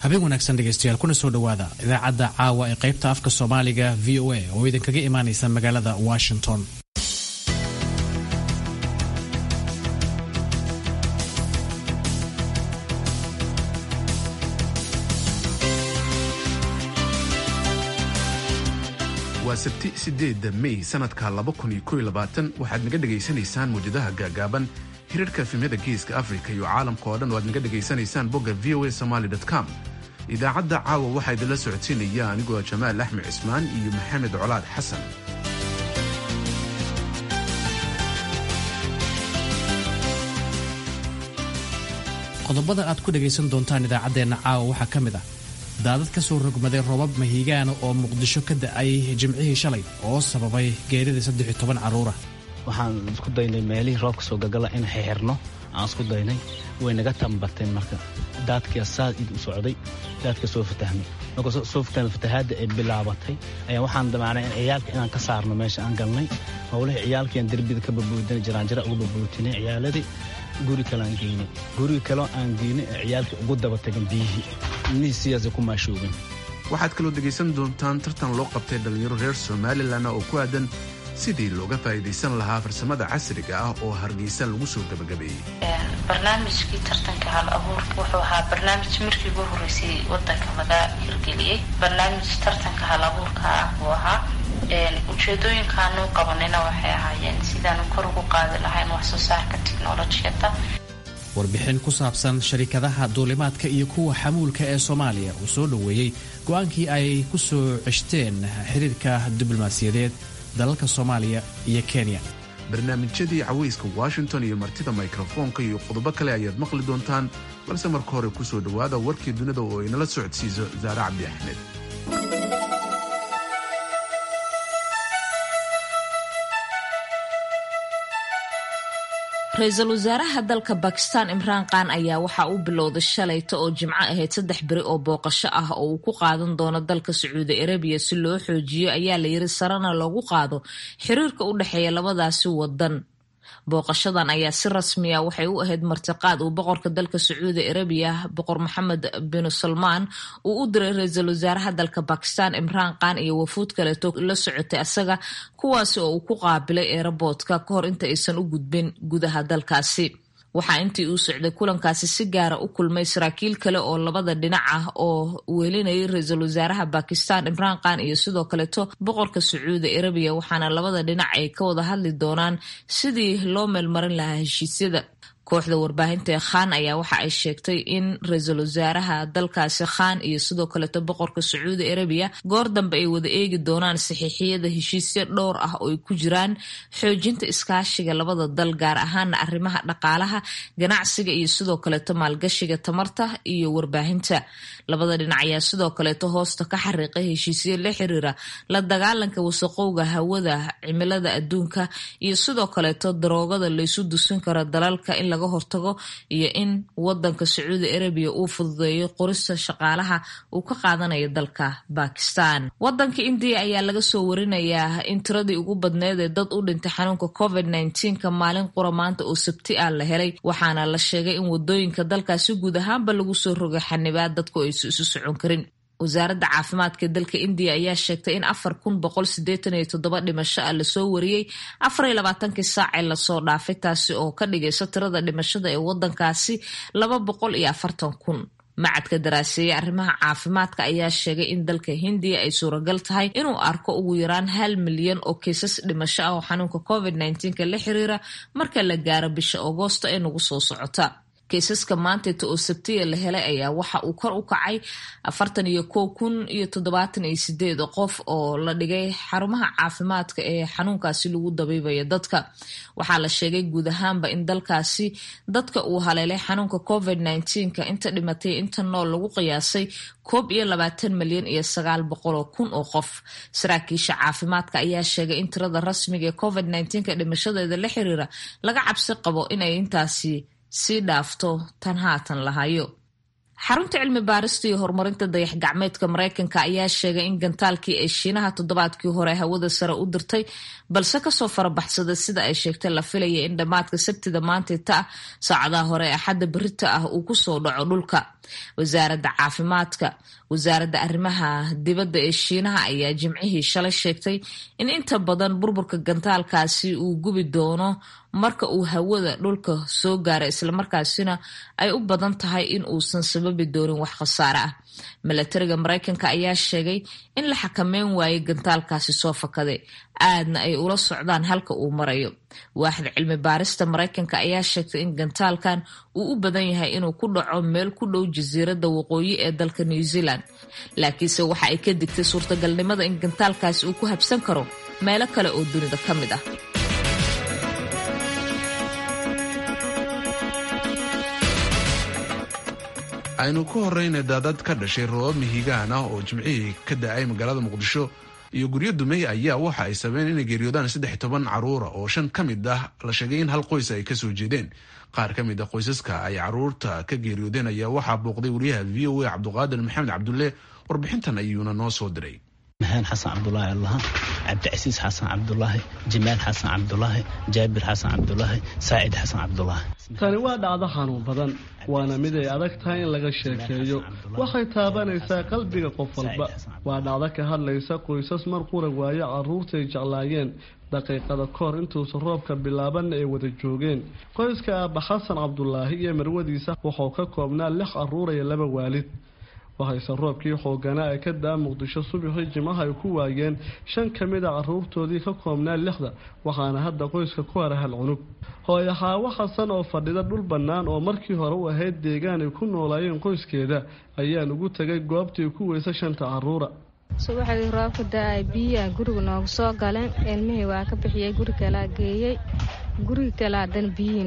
habeen wanaagsan dhegeystayaal kuna soo dhowaada idaacadda caawa ee qaybta afka soomaaliga v o a oo idinkaga imaanaysa magaalada washington waa sabti sideedda mey sanadka waxaad naga dhegaysanaysaan muwjadaha gaagaaban hirarhka efemyada geeska afrika iyo caalamka oo dhan oo aad naga dhegaysanaysaan bogga v o a somaly com idaacadda caawa waxaa idinla socodsiinaya anigoo jamaal axmed cismaan iyo maxamed colaad xasan qodobada aad ku dhegaysan doontaan idaacaddeenna caawa waxaa ka mid ah daadad ka soo rogmaday roobab mahiigaana oo muqdisho ka da'ay jimcihii shalay oo sababay geerida saddex iyo toban carruura waxaan isku daynay meelihii roobka soo gagala in xixirno aan isku daynay way naga tambateen marka daadkia saas id u socday daadka soo fatahmay marka soo fatahmay fatahaadda ay bilaabatay ayaa waxaan damaanay in ciyaalka inaan ka saarno meesha aan galnay howlihii ciyaalkiiaan derbida ka babuudinay jiraanjira uga babuutinay ciyaaladii guri kale aan geynay guriga kaleo aan geynay ee ciyaalkii ugu daba tagan biyihii ilmihii sidaasay ku maashoogeen waxaad kaloo dhegaysan doontaan tartan loo qabtay dhallinyaro reer somalilan oo ku aadan sidii looga faa'iidaysan lahaa farsamada casriga ah oo hargeysa lagu soo gebagabeeyey barnaamijkii tartanka hal abuurka wuxuu ahaa barnaamij markii ugu horreysay wadanka laga hirgeliyey barnaamij tartanka hal abuurka ah buu ahaa ujeedooyinkaanu qabanayna waxay ahaayeen sidaanu kor ugu qaadi lahayn wax soo saarka tiknolojiyadda warbixin ku saabsan sharikadaha duulimaadka iyo kuwa xamuulka ee soomaaliya uu soo dhoweeyey go-aankii ay ku soo ceshteen xiriirka diblomaasiyadeed dalalka soomaaliya iyo kenya barnaamijyadii cawayska washington iyo martida mikrofoonka iyo qodobo kale ayaad maqli doontaan balse marka hore ku soo dhowaada warkii dunida oo inala socodsiiso saare cabdi axmed ra-iisul wasaaraha dalka bakistan imraan khan ayaa waxa uu bilowday shalayta oo jimco ahayd saddex beri oo booqasho ah oo uu ku qaadan doono dalka sacuudi arabiya si loo xoojiyo ayaa la yiri sarena loogu qaado xiriirka u dhexeeya labadaasi wadan booqashadan ayaa si rasmiya waxay u ahayd martiqaad uu boqorka dalka sacuudi arabiya boqor maxamed bin salmaan uu u diray ra-iisul wasaaraha dalka bakistan imraan khan iyo wafuud kaleeto la socotay asaga kuwaasi oo uu ku qaabilay eeraboodka ka hor inta aysan u gudbin gudaha dalkaasi waxaa intii uu socday kulankaasi si gaara u kulmay saraakiil kale oo labada dhinac ah oo weelinayay ra-iisul wasaaraha bakistan imraan khan iyo sidoo kaleeto boqorka sacuudi arabiya waxaana labada dhinac ay ka wada hadli doonaan sidii loo meelmarin lahaa heshiisyada kooxda warbaahinta ee khan ayaa waxa ay sheegtay in ra-iisul wasaaraha dalkaasi khan iyo sidoo kaleeto boqorka sacuudi arabiya goor dambe ay wada eegi doonaan saxiixiyada heshiisyo dhowr ah oo ay ku jiraan xoojinta iskaashiga labada dal gaar ahaana arrimaha dhaqaalaha ganacsiga iyo sidoo kaleeto maalgashiga tamarta iyo warbaahinta labada dhinac ayaa sidoo kaleeto hoosta ka xariiqay heshiisyo la xiriira la dagaalanka wasaqowga hawada cimilada adduunka iyo sidoo kaleeto daroogada laysu dusin karo dalalka in laga hortago iyo in wadanka sacuudi arabiya uu fududeeyo qorista shaqaalaha uu ka qaadanayo dalka bakistan wadanka indiya ayaa laga soo warinayaa in tiradii ugu badneed ee dad u dhintay xanuunka covid ka maalin qura maanta oo sabti ah la helay waxaana la sheegay in wadooyinka dalkaasi guud ahaanba lagu soo rogay xanibaad dadku aysan isu socon karin wasaaradda caafimaadka dalka indiya ayaa sheegtay in afar kun boqol sideetan iyo toddoba dhimasho ah lasoo wariyey afar iyo labaatankii saacee lasoo dhaafay taasi oo ka dhigayso tirada dhimashada ee wadankaasi laba boqol iyo afartan kun macadka daraaseeye arrimaha caafimaadka ayaa sheegay in dalka hindiya ay suuragal tahay inuu arko ugu yaraan hal milyan oo kiisas dhimasho ah oo xanuunka covid ka la xiriira marka la gaaro bisha agoosto ee nagu soo socota kiisaska maanteeta oo sabtiya la helay ayaa waxa uu kor u kacay afartan iyo kow kun iyo toddobaatan iyo sideed qof oo la dhigay xarumaha caafimaadka ee xanuunkaasi lagu dabiibayo dadka waxaa la sheegay guud ahaanba in dalkaasi dadka uu haleelay xanuunka covid ka inta dhimatay inta nool lagu qiyaasay koob iyo labaatan milyan iyo sagaal boqoloo kun oo qof saraakiisha caafimaadka ayaa sheegay in tirada rasmiga ee covid ka dhimashadeeda la xiriira laga cabsi qabo inay intaasi sii dhaafto tan haatan lahayo xarunta cilmi baarista iyo horumarinta dayax gacmeedka mareykanka ayaa sheegay in gantaalkii ay shiinaha toddobaadkii hore hawada sare u dirtay balse kasoo farabaxsada sida ay sheegtay la filaya in dhammaadka sabtida maantita ah saacadaha hore axadda berita ah uu kusoo dhaco dhulka wasaaradda caafimaadka wasaaradda arrimaha dibadda ee shiinaha ayaa jimcihii shalay sheegtay in inta badan burburka gantaalkaasi uu gubi doono marka uu hawada dhulka soo gaara islamarkaasina ay u badan tahay in uusan sababi doonin wax khasaare ah milatariga mareykanka ayaa sheegay in la xakameyn waayay gantaalkaasi soo fakaday aadna ay ula socdaan halka uu marayo waaxda cilmi baarista mareykanka ayaa sheegtay in gantaalkan uu u badan yahay inuu ku dhaco meel ku dhow jasiiradda waqooyi ee dalka new zealand laakiinse waxa ay ka digtay suurtagalnimada in gantaalkaasi uu ku habsan karo meelo kale oo dunida ka mid ah aynu ku horrayna daadad ka dhashay roobab mihigaan ah oo jimcihii ka da-ay magaalada muqdisho iyo guryo dumey ayaa waxa ay sabeen inay geeriyoodaan saddex toban caruura oo shan ka mid ah la sheegay in hal qoys ay kasoo jeedeen qaar ka mid a qoysaska ay caruurta ka geeriyoodeen ayaa waxaa booqday wariyaha v o a cabduqaadir maxamed cabdulle warbixintan ayuuna noo soo diray maxaan xasan cabdulaahi allaha cabdicasiis xasan cabdulaahi jimaal xasan cabdulaahi jaabir xasan cabdulaahi saacid xasan cabdulaahi tani waa dhacdo xanuun badan waana mid ay adag tahay in laga sheekeeyo waxay taabanaysaa qalbiga qof walba waa dhacdo ka hadlaysa qoysas mar qura waayo carruurtay jeclaayeen daqiiqada kahor intuusan roobka bilaabanna ay wada joogeen qoyska aabba xasan cabdulaahi iyo marwadiisa wuxuu ka koobnaa lix carruur iyo laba waalid waxayse roobkii xooganaa ee ka daa muqdisho subaxii jimaha ay ku waayeen shan ka mid a carruurtoodii ka koobnaa lixda waxaana hadda qoyska ku hara hal cunug hooyo xaawo xasan oo fadhida dhul bannaan oo markii hore u ahayd deegaan ay ku noolaayeen qoyskeeda ayaan ugu tegay goobtii ku weysa shanta carruura subaxdii roobka da-ay biyaa guriga noogu soo galeen ilmihii waa ka bixiyey guri kalaa geeyey guriga kale haddana biyihii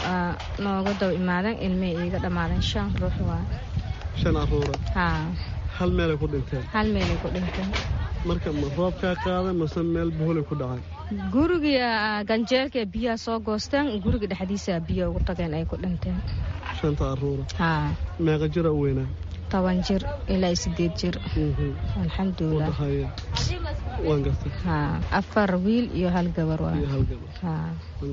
nooga daba imaadeen ilmihii iiga dhammaadeen shan ruux waa shan caruura haa hal meelay ku dhinteen hal meelay ku dhinteen marka ma roobkaa qaaday mase meel buholay ku dhacay guriga ganjeelka biyaha soo goosteen guriga dhexdiisa biyo ugu tageen ay ku dhinteen shanta caruura haa meeqa jira u weynaa toban jir ilaa sideed jir alxamdulilah udhaxeeya waan gartay haa afar wiil iyo hal gabar waa iyo hal gabar haa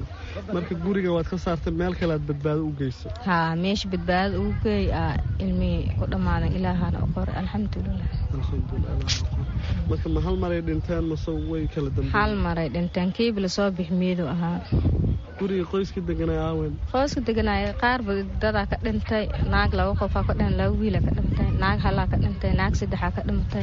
marka guriga waad ka saartay meel kale aad badbaado u geysay haa meesha badbaadada ugu geey aa ilmihii ku dhammaadan ilaahana u qoray alxamdulilah alxamdulilah marka ma hal maray dhinteen mase way kala dambeeyeen hal maray dhinteen kiiba lasoo bix miidu ahaa guriga qoyska deganay aawen qoyska deganaya qaarba dadaa ka dhintay naag laba qofaa ka dhin laba wiila ka dhintay naag halaa ka dhintay naag saddexaa ka dhimatay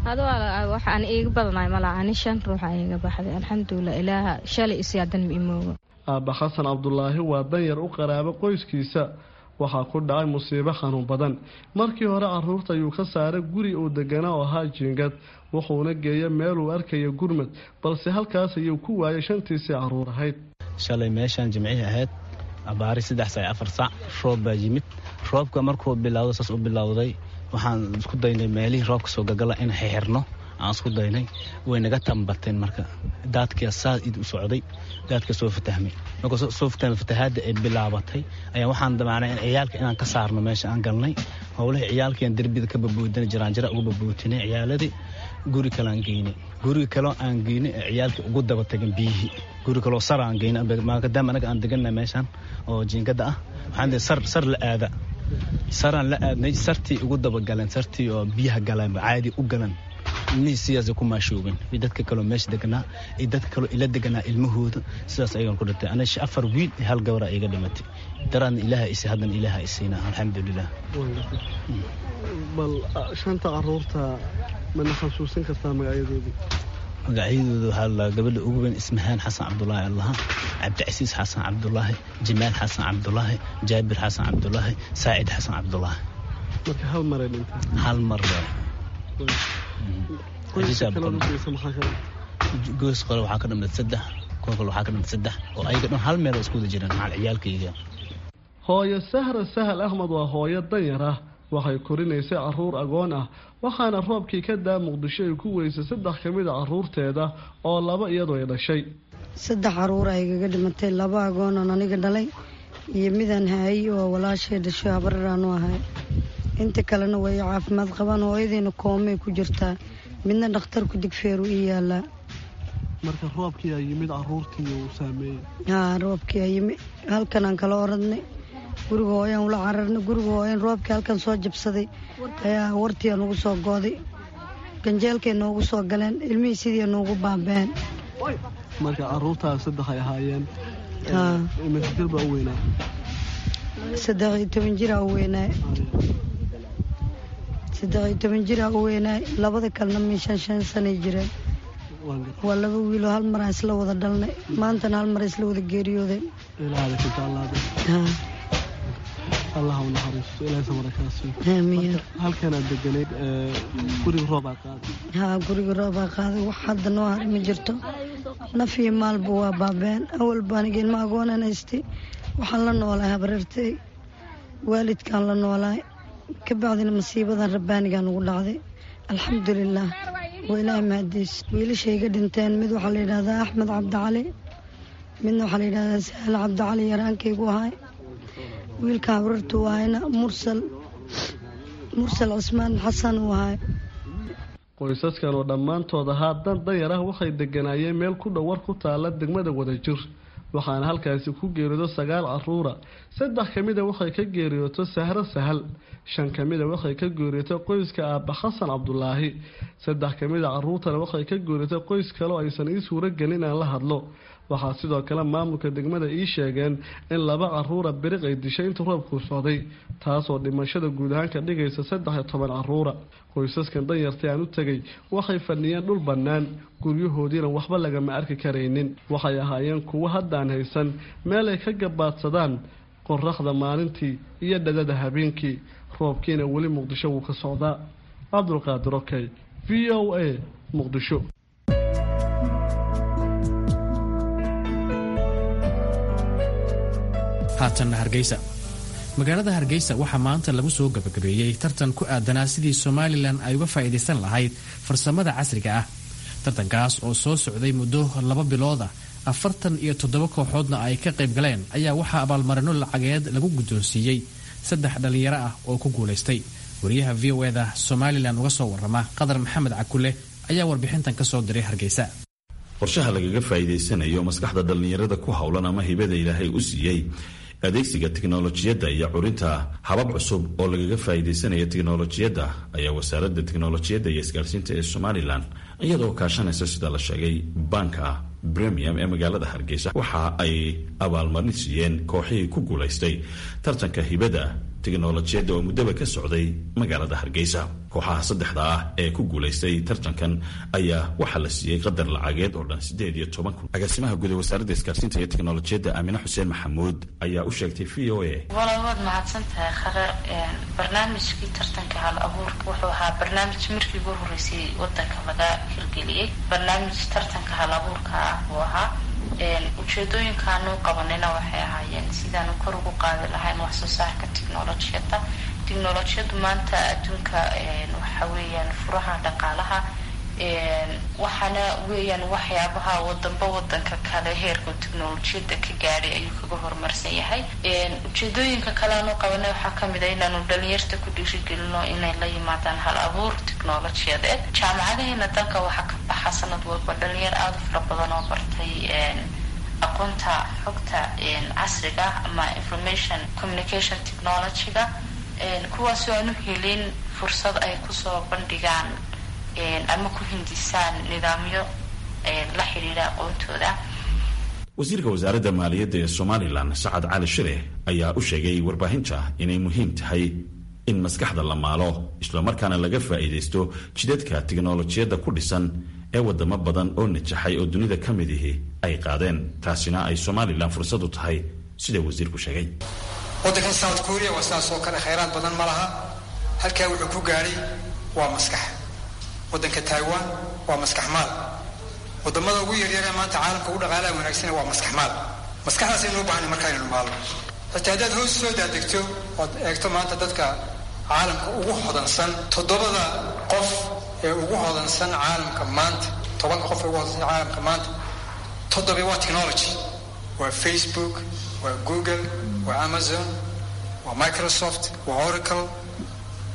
adoo wax aan iiga badanaay malaa ani shan ruuxa iiga baxday alxamdulilah ilaaha shalay isiyaadan ma imoogo aabba xasan cabdulaahi waa danyar u qaraabo qoyskiisa waxaa ku dhacay musiibo xanuun badan markii hore carruurta ayuu ka saaray guri uu deganaa oo ahaa jiingad wuxuuna geeya meeluu arkaya gurmad balse halkaas ayuu ku waayay shantiisii carruur ahayd shalay meeshaan jimcihii ahayd abaari saddex saac afar saac roob baa yimid roobka markuu bilowda saas u bilowday waxaan isku daynay meelihii roobka soo gagala in xixirno aan isku daynay way naga tambateen marka daadkia saas id u socday daadka soo fatahmay marka soo fatahmay fatahaadda ay bilaabatay ayaa waxaan damacnay in ciyaalka inaan ka saarno meesha aan galnay howlihii ciyaalkiian derbida ka babuudinay jiraanjira uga babuutinay ciyaaladii guri kale aan geynay guri kaleo aan geynay ee ciyaalkii ugu daba tagin biyihii guri kaloo sar aan geynay maadaama anaga aan deganay meeshaan oo jiingada ah waxaan sar sar la aada saraan la aadnay sartii ugu dabagaleen sartii oo biyaha galeen caadi u galan ilmihii sidaasay ku maashoogeen iyo dadka kaloo meesha deganaa iyo dadka kaloo ila deganaa ilmahooda sidaas ayagan ku dhintay aniga afar wiil iyo hal gabaraa iga dhimatay daraadna ilaaha isay haddana ilaaha isiina alxamdulilah bal shanta caruurta mana xasuusin kartaa magacyadoodii magacyadooda waxaa la gabadha ugu weyn ismahaan xasan cabdulaahi allaha cabdicasiis xasan cabdulaahi jimaal xasan cabdulaahi jaabir xasan cabdulaahi saacid xasan cabdulaahi marka hal maray dhintay hal mar qoyska kale dhulkiisa maxaa ka goys qore waxaa ka dhimid saddex kuwa kale waxaa ka dhimid saddex oo ayaga dhan hal meel oo isku wada jiraan macal ciyaalkayga hooyo sahra sahal axmed waa hooyo danyar ah waxay korinaysay caruur agoon ah waxaana roobkii ka daa muqdisho ay ku weysay saddex ka mid a caruurteeda oo laba iyadoo ay dhashay saddex caruur ay igaga dhimatay laba agoonan aniga dhalay iyo midaan haayay oo walaashay dhasho habararaanu ahay inta kalena way caafimaad qabaan hooyadiina koomay ku jirtaa midna dhakhtarku digfeeru ii yaalaa marka roobkii aa yimid caruurtii uu saameeyey haa roobkii aa yimid halkanaan kala oradnay guriga hooyaan ula cararnay guriga hooyan roobkii halkan soo jabsaday ayaa wartiia nugu soo gooday ganjeelkay noogu soo galeen ilmihii sidii noogu baabeen marka caruurtaas saddex ay ahaayeen haa imika jir baa u weynaa saddex iyo toban jiraa u weynaay saddex iyo toban jiraa u weynaay labada kalena min shan shan sanay jireen waa laba wiiloo hal maraan isla wada dhalnay maantana hal mar isla wada geeriyoodeen ilaahada kinta allaada haa allah u naxariisto ilaahay samara kaa siiyo aamiin halkanaad deganayd guriga roob aa qaaday haa guriga roobaa qaaday wax hadda noo hari ma jirto naf iyo maalba waa baabeen awalba aniga ilma agoonan haystay waxaan la noolahay habareertay waalidkaan la noolahay ka bacdina masiibadan rabbaanigaan ugu dhacday alxamdulilaah waa ilaahay mahadiis wiilashayga dhinteen mid waxaa la yidhahdaa axmed cabdicali midna waxaa la yidhahdaa saale cabdicali yaraankaygu ahay wiilka habareertu ahayna mursal mursal cismaan xasan uu ahay qoysaskan oo dhammaantood ahaa dan danyar ah waxay deganaayeen meel ku dhow war ku taala degmada wadajir waxaana halkaasi ku geeriyoodo sagaal caruura saddex ka mida waxay ka geeriyooto sahro sahal shan ka mida waxay ka geeriyooto qoyska aabba xasan cabdulaahi saddex ka mida caruurtana waxay ka geeriyooto qoys kale oo aysan ii suuro gelin aan la hadlo waxaa sidoo kale maamulka degmada ii sheegeen in laba caruura beriq ay dishay inta roobku socday taasoo dhimashada guud ahaan ka dhigaysa saddex iyo toban caruura qoysaskan danyartay aan u tegay waxay fadhiyeen dhul bannaan guryahoodiina waxba lagama arki karaynin waxay ahaayeen kuwo haddaan haysan meel ay ka gabaadsadaan qoraxda maalintii iyo dhadada habeenkii roobkiina weli muqdisho wuu ka socdaa cabdulqaadir okey v o a muqdisho haatanna hargeysa magaalada hargeysa waxaa maanta lagu soo gabagabeeyey tartan ku aadanaa sidii somalilan ay uga faa'iidaysan lahayd farsamada casriga ah tartankaas oo soo socday muddo laba bilood ah afartan iyo toddoba kooxoodna ay ka qayb galeen ayaa waxaa abaalmarino lacageed lagu guddoonsiiyey saddex dhallinyaro ah oo ku guulaystay wariyaha v o eda somalilan uga soo warrama qadar maxamed cakule ayaa warbixintan ka soo diray hargeysa qorshaha lagaga faa'iidaysanayo maskaxda dhallinyarada ku howlan ama hibada ilaahay u siiyey adeegsiga tiknolojiyadda iyo curinta habab cusub oo lagaga faa'iidaysanaya tiknolojiyadda ayaa wasaaradda tiknolojiyadda iyo isgaarsiinta ee somalilan iyadoo kaashanaysa sida la sheegay banka premium ee magaalada hargeysa waxa ay abaalmarin siiyeen kooxihii ku guulaystay tartanka hibada tiknolojiyadda oo muddaba ka socday magaalada hargeysa kooxaha saddexda ah ee ku guulaystay tartankan ayaa waxaa la siiyey qadar lacageed oo dhan siddeed iyo toban kun agaasimaha guud ee wasaaradda isgaarsiinta iyo tiknolojiyadda aamine xuseen maxamuud ayaa u sheegtay v o a walaal waad mahadsan tahay khare barnaamijkii tartanka hal abuurka wuxuu ahaa barnaamij markii ugu horreysay wadanka laga hirgeliyey barnaamij tartanka hal abuurka ah buu ahaa ujeedooyinkaanu qabanayna waxay ahaayeen sidaanu kor ugu qaadi lahayn wax soo saarka technolojiyadda technolojiyaddu maanta adduunka waxa weeyaan furaha dhaqaalaha waxaana weeyaan waxyaabaha wadanba wadanka kale heerka technolojiyadda ka gaadhay ayuu kaga horumarsan yahay ujeedooyinka kale aanu qabanay waxaa kamid a inaanu dhalinyarta ku dhiirigelino inay la yimaadaan hal abuur technolojiyadeed jaamacadaheena dalka waxaa ka baxa sanad walba dhalinyar aada u fara badan oo bartay aqoonta xogta casriga ama information communication technology-ga kuwaasoo aan u helin fursad ay kusoo bandhigaan ama ku hindisaan nidaamyo la xidhiidha aqoontooda wasiirka wasaaradda maaliyadda ee somalilan sacad cali shire ayaa u sheegay warbaahinta inay muhiim tahay in maskaxda la maalo islamarkaana laga faa'iidaysto jidadka tiknolojiyadda ku dhisan ee wadamo badan oo najaxay oo dunida ka mid ihi ay qaadeen taasina ay somalilan fursad u tahay sida wasiirku sheegay waddankan south korea waa sidaas oo kale khayraad badan ma laha halkaa wuxuu ku gaadhay waa maskax waddanka taiwan waa maskax maal wadamada ugu yaryaree maanta caalamka ugu dhaqaalaha wanaagsan waa maskax maal maskaxdaasaynu u baahana markaa inaynu maalno xitaa haddaad hoos soo daadegto ood eegto maanta dadka caalamka ugu hodansan toddobada qof ee ugu hodansan caalamka maanta tobanka qof ee ugu hodansan caalamka maanta toddoba waa technology waa facebook waa google waa amazon waa microsoft waa oracle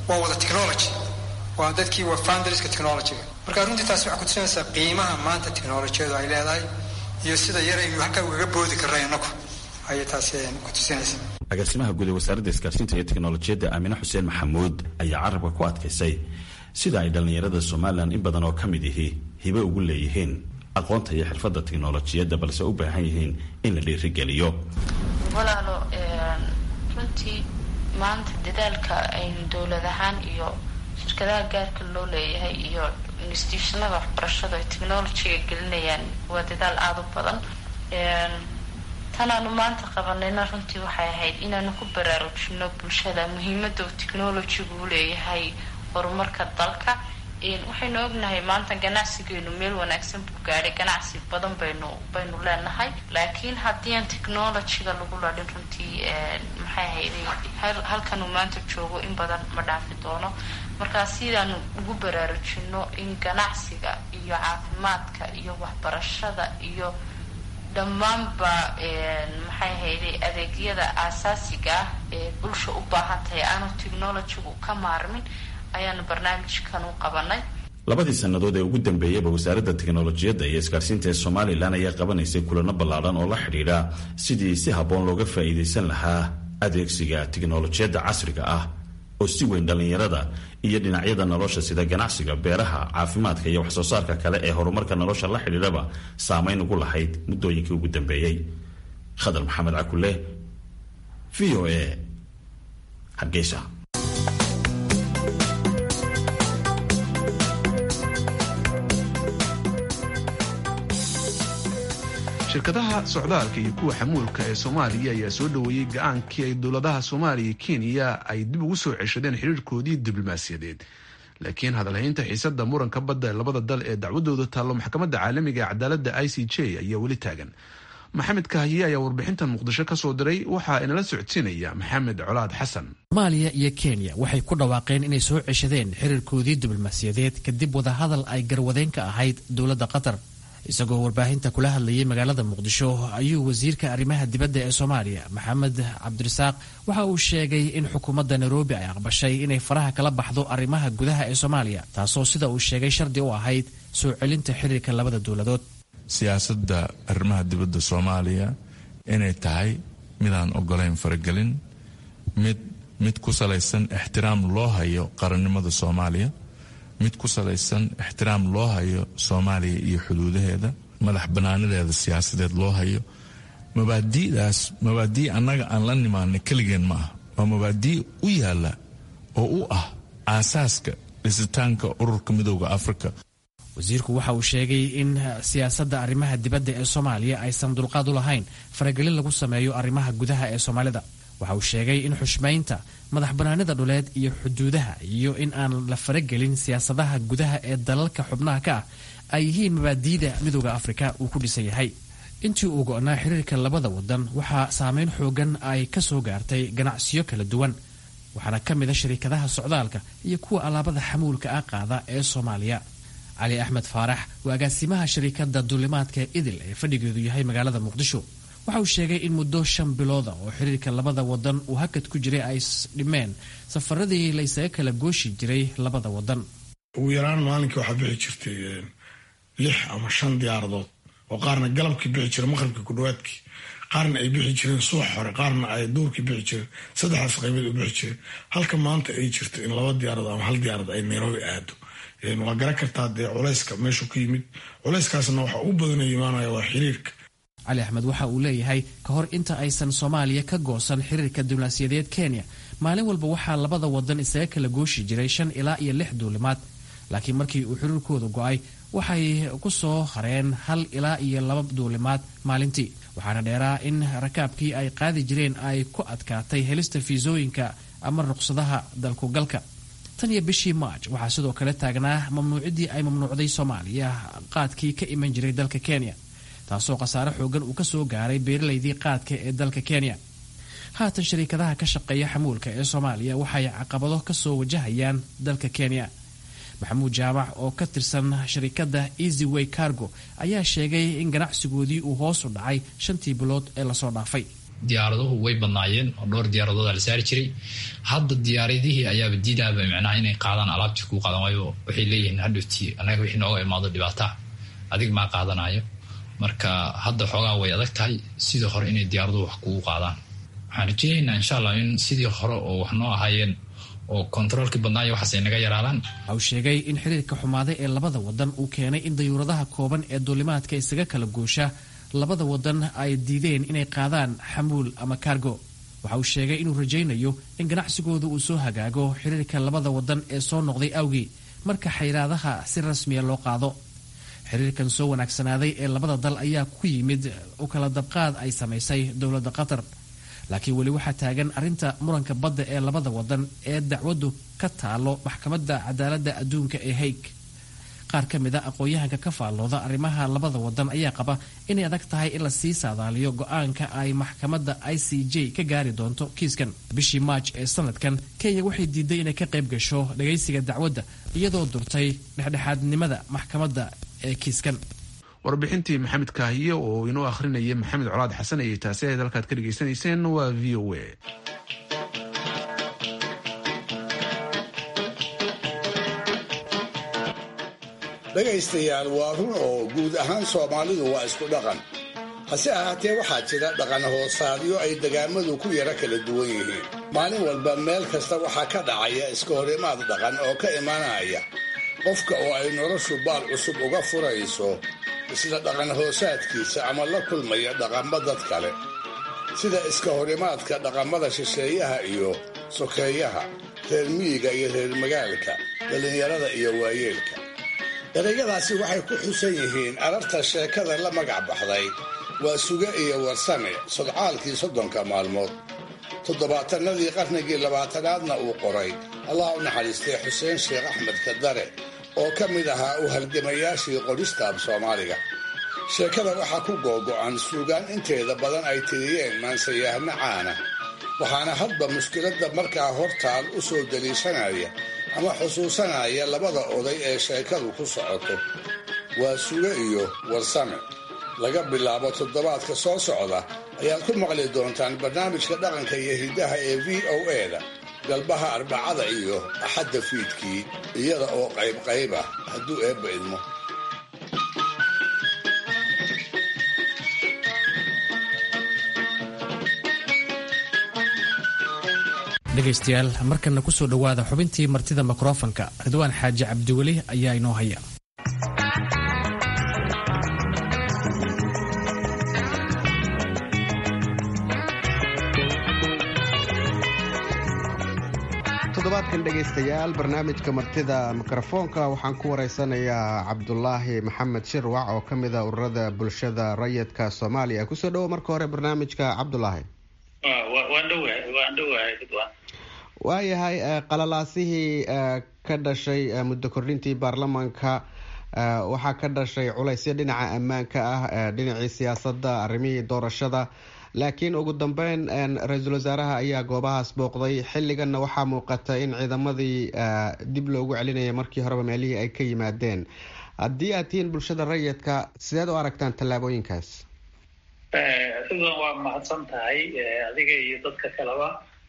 waa wada technology waa dadkii waa founderska technologyga marka runtii taasi waxay kutusinaysaa qiimaha maanta technolojiyadu ay leedahay iyo sida yaraynu halkaa ugaga boodi karna inaku ayay taasi kutusinaysaa agaasimaha guud ee wasaaradda isgaarsiinta iyo teknolojiyadda aamine xuseen maxamuud ayaa carabka ku adkaysay sida ay dhallinyarada somalilan in badan oo ka mid ihi hibe ugu leeyihiin aqoonta iyo xirfadda teknolojiyadda balse u baahan yihiin in la dhiirigeliyo walaalo runtii maanta dadaalka aynu dowlad ahaan iyo shirkadaha gaarka loo leeyahay iyo institutionada waxbarashada ay technologyga gelinayaan waa dadaal aada u badan tanaanu maanta qabanayna runtii waxay ahayd inaanu ku baraarujino bulshada muhiimada uu technologygu u leeyahay horumarka dalka waxaynu ognahay maanta ganacsigeenu meel wanaagsan buu gaadhay ganacsi badan baynu baynu leenahay laakiin haddii aan technologyga lagu ladhin runtii maxay ahayday halkanuu maanta joogo in badan ma dhaafi doono markaa sidaanu ugu baraarujino in ganacsiga iyo caafimaadka iyo waxbarashada iyo dhammaanba maxay ahayday adeegyada aasaasiga ah ee bulsha u baahan tahay aanu technologygu ka maarmin ayaanu barnaamijkan u qabanay labadii sannadood ee ugu dambeeyeyba wasaaradda teknolojiyadda iyo isgaarsiinta ee somalilan ayaa qabanaysay kulano ballaadhan oo la xidhiidha sidii si habboon looga faa'iidaysan lahaa adeegsiga teknolojiyadda casriga ah oo si weyn dhallinyarada iyo dhinacyada nolosha sida ganacsiga beeraha caafimaadka iyo waxsoo saarka kale ee horumarka nolosha la xidhiidhaba saamayn ugu lahayd muddooyinkii ugu dambeeyey khadar maxamed cakule v o a hargeysa shirkadaha socdaalka iyo kuwa xamuulka ee soomaaliya ayaa soo dhoweeyey ga-aankii ay dowladaha soomaaliya iyo kenya ay dib ugu soo ceshadeen xiriirkoodii diblomaasiyadeed laakiin hadalhaynta xiisada muranka badda ee labada dal ee dacwadooda taallo maxkamadda caalamiga ee cadaaladda i c j ayaa weli taagan maxamed kahiye ayaa warbixintan muqdisho ka soo diray waxaa inala socodsiinaya maxamed colaad xasan soomaaliya iyo kenya waxay ku dhawaaqeen inay soo ceshadeen xiriirkoodii diblomaasiyadeed kadib wadahadal ay garwadeen ka ahayd dowladda qatar isagoo warbaahinta kula hadlayay magaalada muqdisho ayuu wasiirka arrimaha dibadda ee soomaaliya maxamed cabdirasaaq waxa uu sheegay in xukuumadda nairobi ay aqbashay inay faraha kala baxdo arrimaha gudaha ee soomaaliya taasoo sida uu sheegay shardi u ahayd soo celinta xiriirka labada dowladood siyaasadda arrimaha dibadda soomaaliya inay tahay midaan ogolayn faragelin mid mid ku salaysan ixtiraam loo hayo qarannimada soomaaliya mid ku salaysan ixtiraam loo hayo soomaaliya iyo xuduudaheeda madax bannaanadeeda siyaasadeed loo hayo mabaadi'daas mabaadii annaga aan la nimaana keligeen ma ah waa mabaadii u yaalla oo u ah aasaaska dhisitaanka ururka midooda afrika wasiirku waxa uu sheegay in siyaasadda arrimaha dibadda ee soomaaliya aysan dulqaad u lahayn faragelin lagu sameeyo arrimaha gudaha ee soomaalida waxa uu sheegay in xushmaynta madax bannaanida dhuleed iyo xuduudaha iyo in aan la faragelin siyaasadaha gudaha ee dalalka xubnaha ka ah ay yihiin mabaadiida midooda afrika uu ku dhisan yahay intii uu go'naa xiriirka labada wadan waxaa saameyn xoogan ay ka soo gaartay ganacsiyo kala duwan waxaana ka mid a shariikadaha socdaalka iyo kuwa alaabada xamuulka ah qaada ee soomaaliya cali axmed faarax waa agaasimaha shariikadda duulimaadka idil ee fadhigeedu yahay magaalada muqdisho waxa uu sheegay in muddo shan bilooda oo xiriirka labada wadan uu hakad ku jiray ay dhimeen safaradii la ysaga kala gooshi jiray labada wadan ugu yaraan maalinkii waxaa bixi jirtay lix ama shan diyaaradood oo qaarna galabkii bixi jira maqribkii ku dhawaadkii qaarna ay bixi jireen subax hore qaarna ay duurkii bixi jireen saddexdaas qaybood u bixi jireen halka maanta ay jirto in laba diyaaradood ama hal diyaarad ay nairobi aado waa garan kartaa dee culayska meeshuu ka yimid culayskaasna waxa u badanay imaanaya waa xiriirka cali axmed waxa uu leeyahay ka hor inta aysan soomaaliya ka goosan xiriirka diblomaasiyadeed kenya maalin walba waxaa labada wadan isaga kala gooshi jiray shan ilaa iyo lix duulimaad laakiin markii uu xiriirkooda go'ay waxay ku soo hareen hal ilaa iyo laba duulimaad maalintii waxaana dheeraa in rakaabkii ay qaadi jireen ay ku adkaatay helista fiisooyinka ama ruqsadaha dalkugalka tan iyo bishii maaj waxaa sidoo kale taagnaa mamnuuciddii ay mamnuucday soomaaliya qaadkii ka iman jiray dalka kenya taasoo khasaare xoogan uu ka soo gaaray beeralaydii qaadka ee dalka kenya haatan shariikadaha ka shaqeeya xamuulka ee soomaaliya waxay caqabado ka soo wajahayaan dalka kenya maxamuud jaamac oo ka tirsan sharikadda easy way cargo ayaa sheegay in ganacsigoodii uu hoos u dhacay shantii bilood ee lasoo dhaafay diyaaraduhu way badnaayeen oo dhowr diyaaradooda la saari jiray hadda diyaaradihii ayaaba diidaaba micnaha inay qaadaan alaabtii kuu qaadan waayo waxay leeyihiin hadhowtii annaga wixii nooga imaado dhibaata adig maa qaadanayo marka hadda xoogaa way adag tahay sidii hore inay diyaaraduhu wax kugu qaadaan waxaan rajeynaynaa insha allah in sidii hore oo wax noo ahaayeen oo kontaroolkii badnaayo waxaas ay naga yaraadaan waxa uu sheegay in xiriirka xumaaday ee labada wadan uu keenay in dayuuradaha kooban ee duulimaadka isaga kala goosha labada wadan ay diideen inay qaadaan xamuul ama kaargo waxa uu sheegay inuu rajaynayo in ganacsigooda uu soo hagaago xiriirka labada wadan ee soo noqday awgii marka xayraadaha si rasmiya loo qaado xiriirkan soo wanaagsanaaday ee labada dal ayaa ku yimid u kala dabqaad ay samaysay dowladda qatar laakiin weli waxaa taagan arrinta muranka badda ee labada wadan ee dacwaddu ka taalo maxkamadda cadaaladda adduunka ee haig qaar ka mid a aqoon-yahanka ka faallooda arrimaha labada wadan ayaa qaba inay adag tahay in lasii saadaaliyo go-aanka ay maxkamadda i c j ka gaari doonto kiiskan bishii maaj ee sanadkan kenya waxay diiday inay ka qayb gasho dhagaysiga dacwadda iyadoo durtay dhexdhexaadnimada maxkamadda ee kiiskan warbixintii maxamed kaahiye oo inoo akhrinaya maxamed colaad xasan ayay taasi ahayd halkaad ka dhegaysanayseen waa v o a dhegaystayaal waa run oo guud ahaan soomaalidu waa isku dhaqan hase ahaatee waxaa jira dhaqan hoosaadyo ay degaamadu ku yara kala duwan yihiin maalin walba meel kasta waxaa ka dhacaya iska horimaad dhaqan oo ka imanaya qofka oo ay noloshu baal cusub uga furayso isla dhaqan hoosaadkiisa ama la kulmaya dhaqammo dad kale sida iska horimaadka dhaqamada shisheeyaha iyo sokeeyaha reer miyiga iyo reer magaalka dhallinyarada iyo waayeelka erayadaasi waxay ku xusan yihiin ararta sheekada la magac baxday waa suge iyo warsame sodcaalkii soddonka maalmood toddobaatanadii qarnigii labaatanaadna uu qoray allah u naxariistay xuseen sheekh axmed kadare oo ka mid ahaa u halgamayaashii qoristaab soomaaliga sheekada waxaa ku googo'an suugaan inteeda badan ay tiriyeen maansayahno caana waxaana hadba mushkiladda markaa hortaal u soo daliishanaya ama xusuusanaya labada oday ee sheekadu ku socoto waa suge iyo warsame laga bilaabo toddobaadka soo socda ayaad ku maqli doontaan barnaamijka dhaqanka iyo hiddaha ee v o e-da galbaha arbacada iyo axadda fiidkii iyada oo qaybqayb ah hadduu eebba idmo dhegaystayaal markana kusoo dhowaada xubintii martida mikrofonka ridwaan xaaji cabdiweli ayaa inoo haya toddobaadkan dhegaystayaal barnaamijka martida mikrofoonka waxaan ku wareysanayaa cabdulaahi maxamed shirwac oo ka mid a ururada bulshada rayidka soomaaliya kusoo dhowo marka hore barnaamijka cabdulaahi waayahay qalalaasihii ka dhashay muddo kordhintii baarlamaanka waxaa ka dhashay culaysyo dhinaca ammaanka ah dhinacii siyaasadda arrimihii doorashada laakiin ugu dambeyn ra-iisul wasaaraha ayaa goobahaas booqday xilliganna waxaa muuqata in ciidamadii dib loogu celinaya markii horeba meelihii ay ka yimaadeen haddii aad tihiin bulshada rayidka sideed u aragtaan tallaabooyinkaas ridwan waa mahadsan tahay adiga iyo dadka kaleba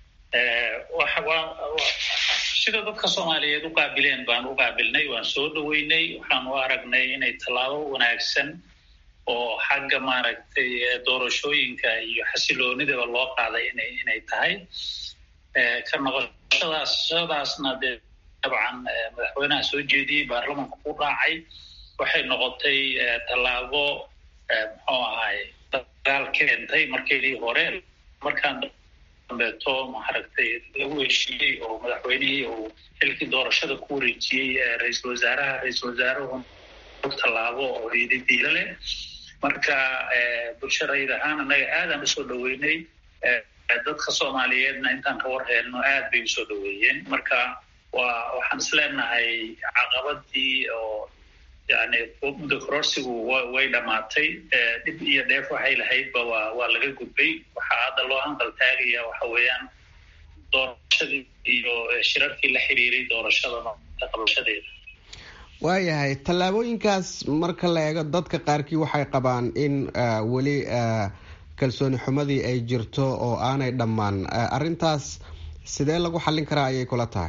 sida dadka soomaaliyeed u qaabileen baan u qaabilnay waan soo dhaweynay waxaan u aragnay inay tallaabo wanaagsan oo xagga maaragtay doorashooyinka iyo xasiloonidaba loo qaaday ina inay tahay ka noqoshadaas shadaasna dee dabcan madaxweynaha soo jeediyey baarlamanka ku raacay waxay noqotay tallaabo muxuu ahaay dagaal keentay markeedii hore markaan dambeeto maaragtay lagu heshiiyey oo madaxweynihii uu xilkii doorashada ku wareejiyey ra-iisul wasaaraha ra-iisul wasaaruhu tallaabo oo ididiilo leh marka bulsho rayid ahaan annaga aadaan usoo dhaweynay dadka soomaaliyeedna intaan ka war heelno aad bay usoo dhaweeyeen marka waa waxaan is leenahay caqabadii oo yani muddo kororsigu way dhammaatay dhib iyo dheef waxay lahaydba waa waa laga gudbay waxaa hadda loo hanqal taagaya waxa weeyaan doorashadii iyo shirarkii la xiriiray doorashada qabashadeeda waayahay tallaabooyinkaas marka la eego dadka qaarkii waxay qabaan in weli kalsooni xumadii ay jirto oo aanay dhammaan arrintaas sidee lagu xallin karaa ayay kula tahay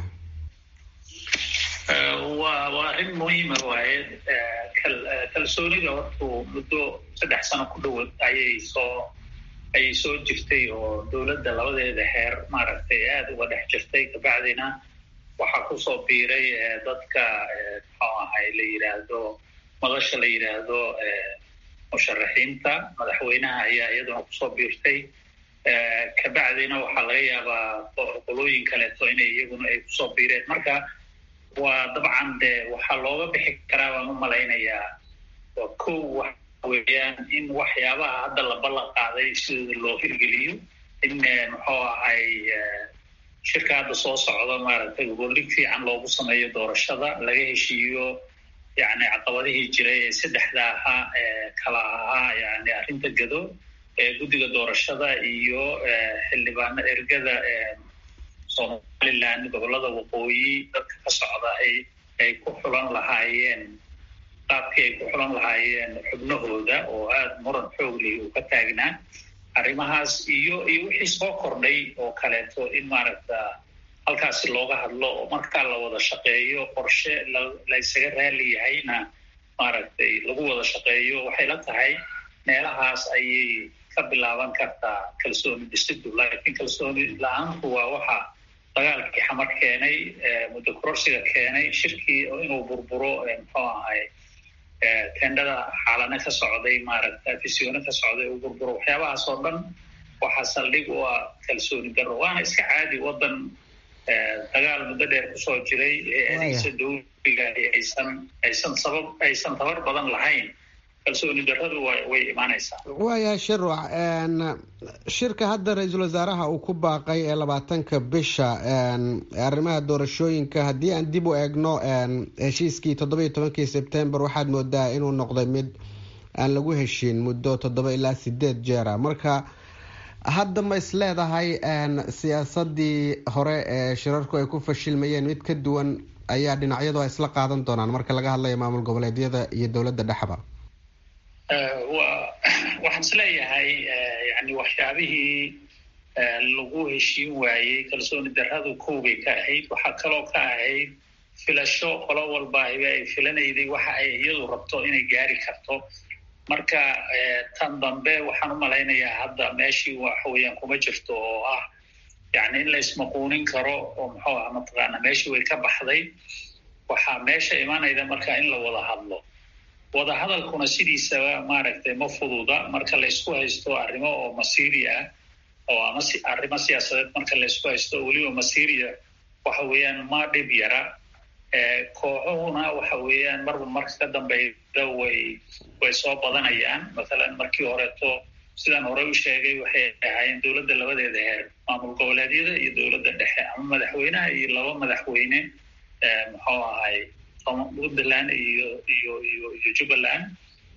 waa waa arrin muhiima waaye kalsoonida hortuu muddo saddex sano ku dhowa ayay soo ayay soo jirtay oo dowladda labadeeda heer maaragtay aada uga dhex jirtay kabacdina waxaa kusoo biiray dadka muxuu ahay la yidhaahdo madasha la yidhaahdo musharaxiinta madaxweynaha ayaa iyaduna kusoo biirtay kabacdina waxaa laga yaabaa qolooyin kaleeto inay iyaguna ay kusoo biireen marka waa dabcan de waxaa looga bixi karaa baan u malaynayaa waa kow waxa weeyaan in waxyaabaha hadda la ballan qaaday sidooda loo hirgeliyo in muxuu ahay shirka hadda soo socda maaragtay goboldhig fiican loogu sameeyo doorashada laga heshiiyo yani caqabadihii jiray ee saddexda ahaa ee kala ahaa yani arrinta gado ee guddiga doorashada iyo xildhibaano ergada somaliland gobolada waqooyi dadka ka socda ay ay ku xulan lahaayeen qaabkii ay ku xulan lahaayeen xubnahooda oo aada muran xooglihi uu ka taagnaa arrimahaas iyo iyo wixii soo kordhay oo kaleeto in maaragta halkaasi looga hadlo oo markaa la wada shaqeeyo qorshe la ysaga raali yahayna maaragtay lagu wada shaqeeyo waxay la tahay meelahaas ayay ka bilaaban kartaa kalsooni dhisidu laakiin kalsooni la-aantu waa waxa dagaalkii xamar keenay muddo kororsiga keenay shirkii inuu burburo muxuu ahay tendhada xaalane ka socday maaragta fisioone ka socday uu burburo waxyaabahaas oo dhan waxaa saldhig u ah kalsooni darro waana iska caadi waddan dagaal muddo dheer kusoo jiray eeadiisa dowliga aysan aysan sabab aysan tabar badan lahayn kalsooni darradu way imaanaysaa waayahay shirwac shirka hadda ra-iisul wasaaraha uu ku baaqay ee labaatanka bisha arrimaha doorashooyinka haddii aan dib u eegno heshiiskii toddoba iyo tobankii sebtembar waxaad moodaa inuu noqday mid aan lagu heshiin muddo toddoba ilaa sideed jeera marka hadda ma is leedahay siyaasadii hore ee shirarku ay ku fashilmayeen mid ka duwan ayaa dhinacyadu ay isla qaadan doonaan marka laga hadlayo maamul goboleedyada iyo dowladda dhexba wa waxaan is leeyahay yani waxyaabihii lagu heshiin waayey kalsooni darradu kowbay ka ahayd waxaa kaloo ka ahayd filasho qolo walbaahiba ay filanayday waxa ay iyadu rabto inay gaari karto marka tan dambe waxaan u malaynayaa hadda meeshii waxa weeyaan kuma jirto oo ah yani in la ismaquunin karo oo muxuu ah mataqaana meeshii way ka baxday waxaa meesha imanayda marka in la wada hadlo wada hadalkuna sidiisaba maaragtay ma fududa marka la isku haysto arrimo oo masiiri ah oo ama arrimo siyaasadeed marka la isku haysto weliba masiiriya waxa weeyaan ma dhib yara kooxuhuna waxa weeyaan marba marka ka dambeyda way way soo badanayaan mathalan markii horeeto sidaan horey u sheegay waxay ahaayeen dowladda labadeeda heer maamul goboleedyada iyo dowladda dhexe ama madaxweynaha iyo laba madaxweyne muxuu ahay puntland iyo iyo iyo iyo jubbaland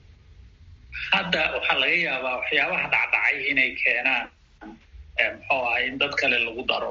hadda waxaa laga yaabaa waxyaabaha dhacdhacay inay keenaan muxuu ahay in dad kale lagu daro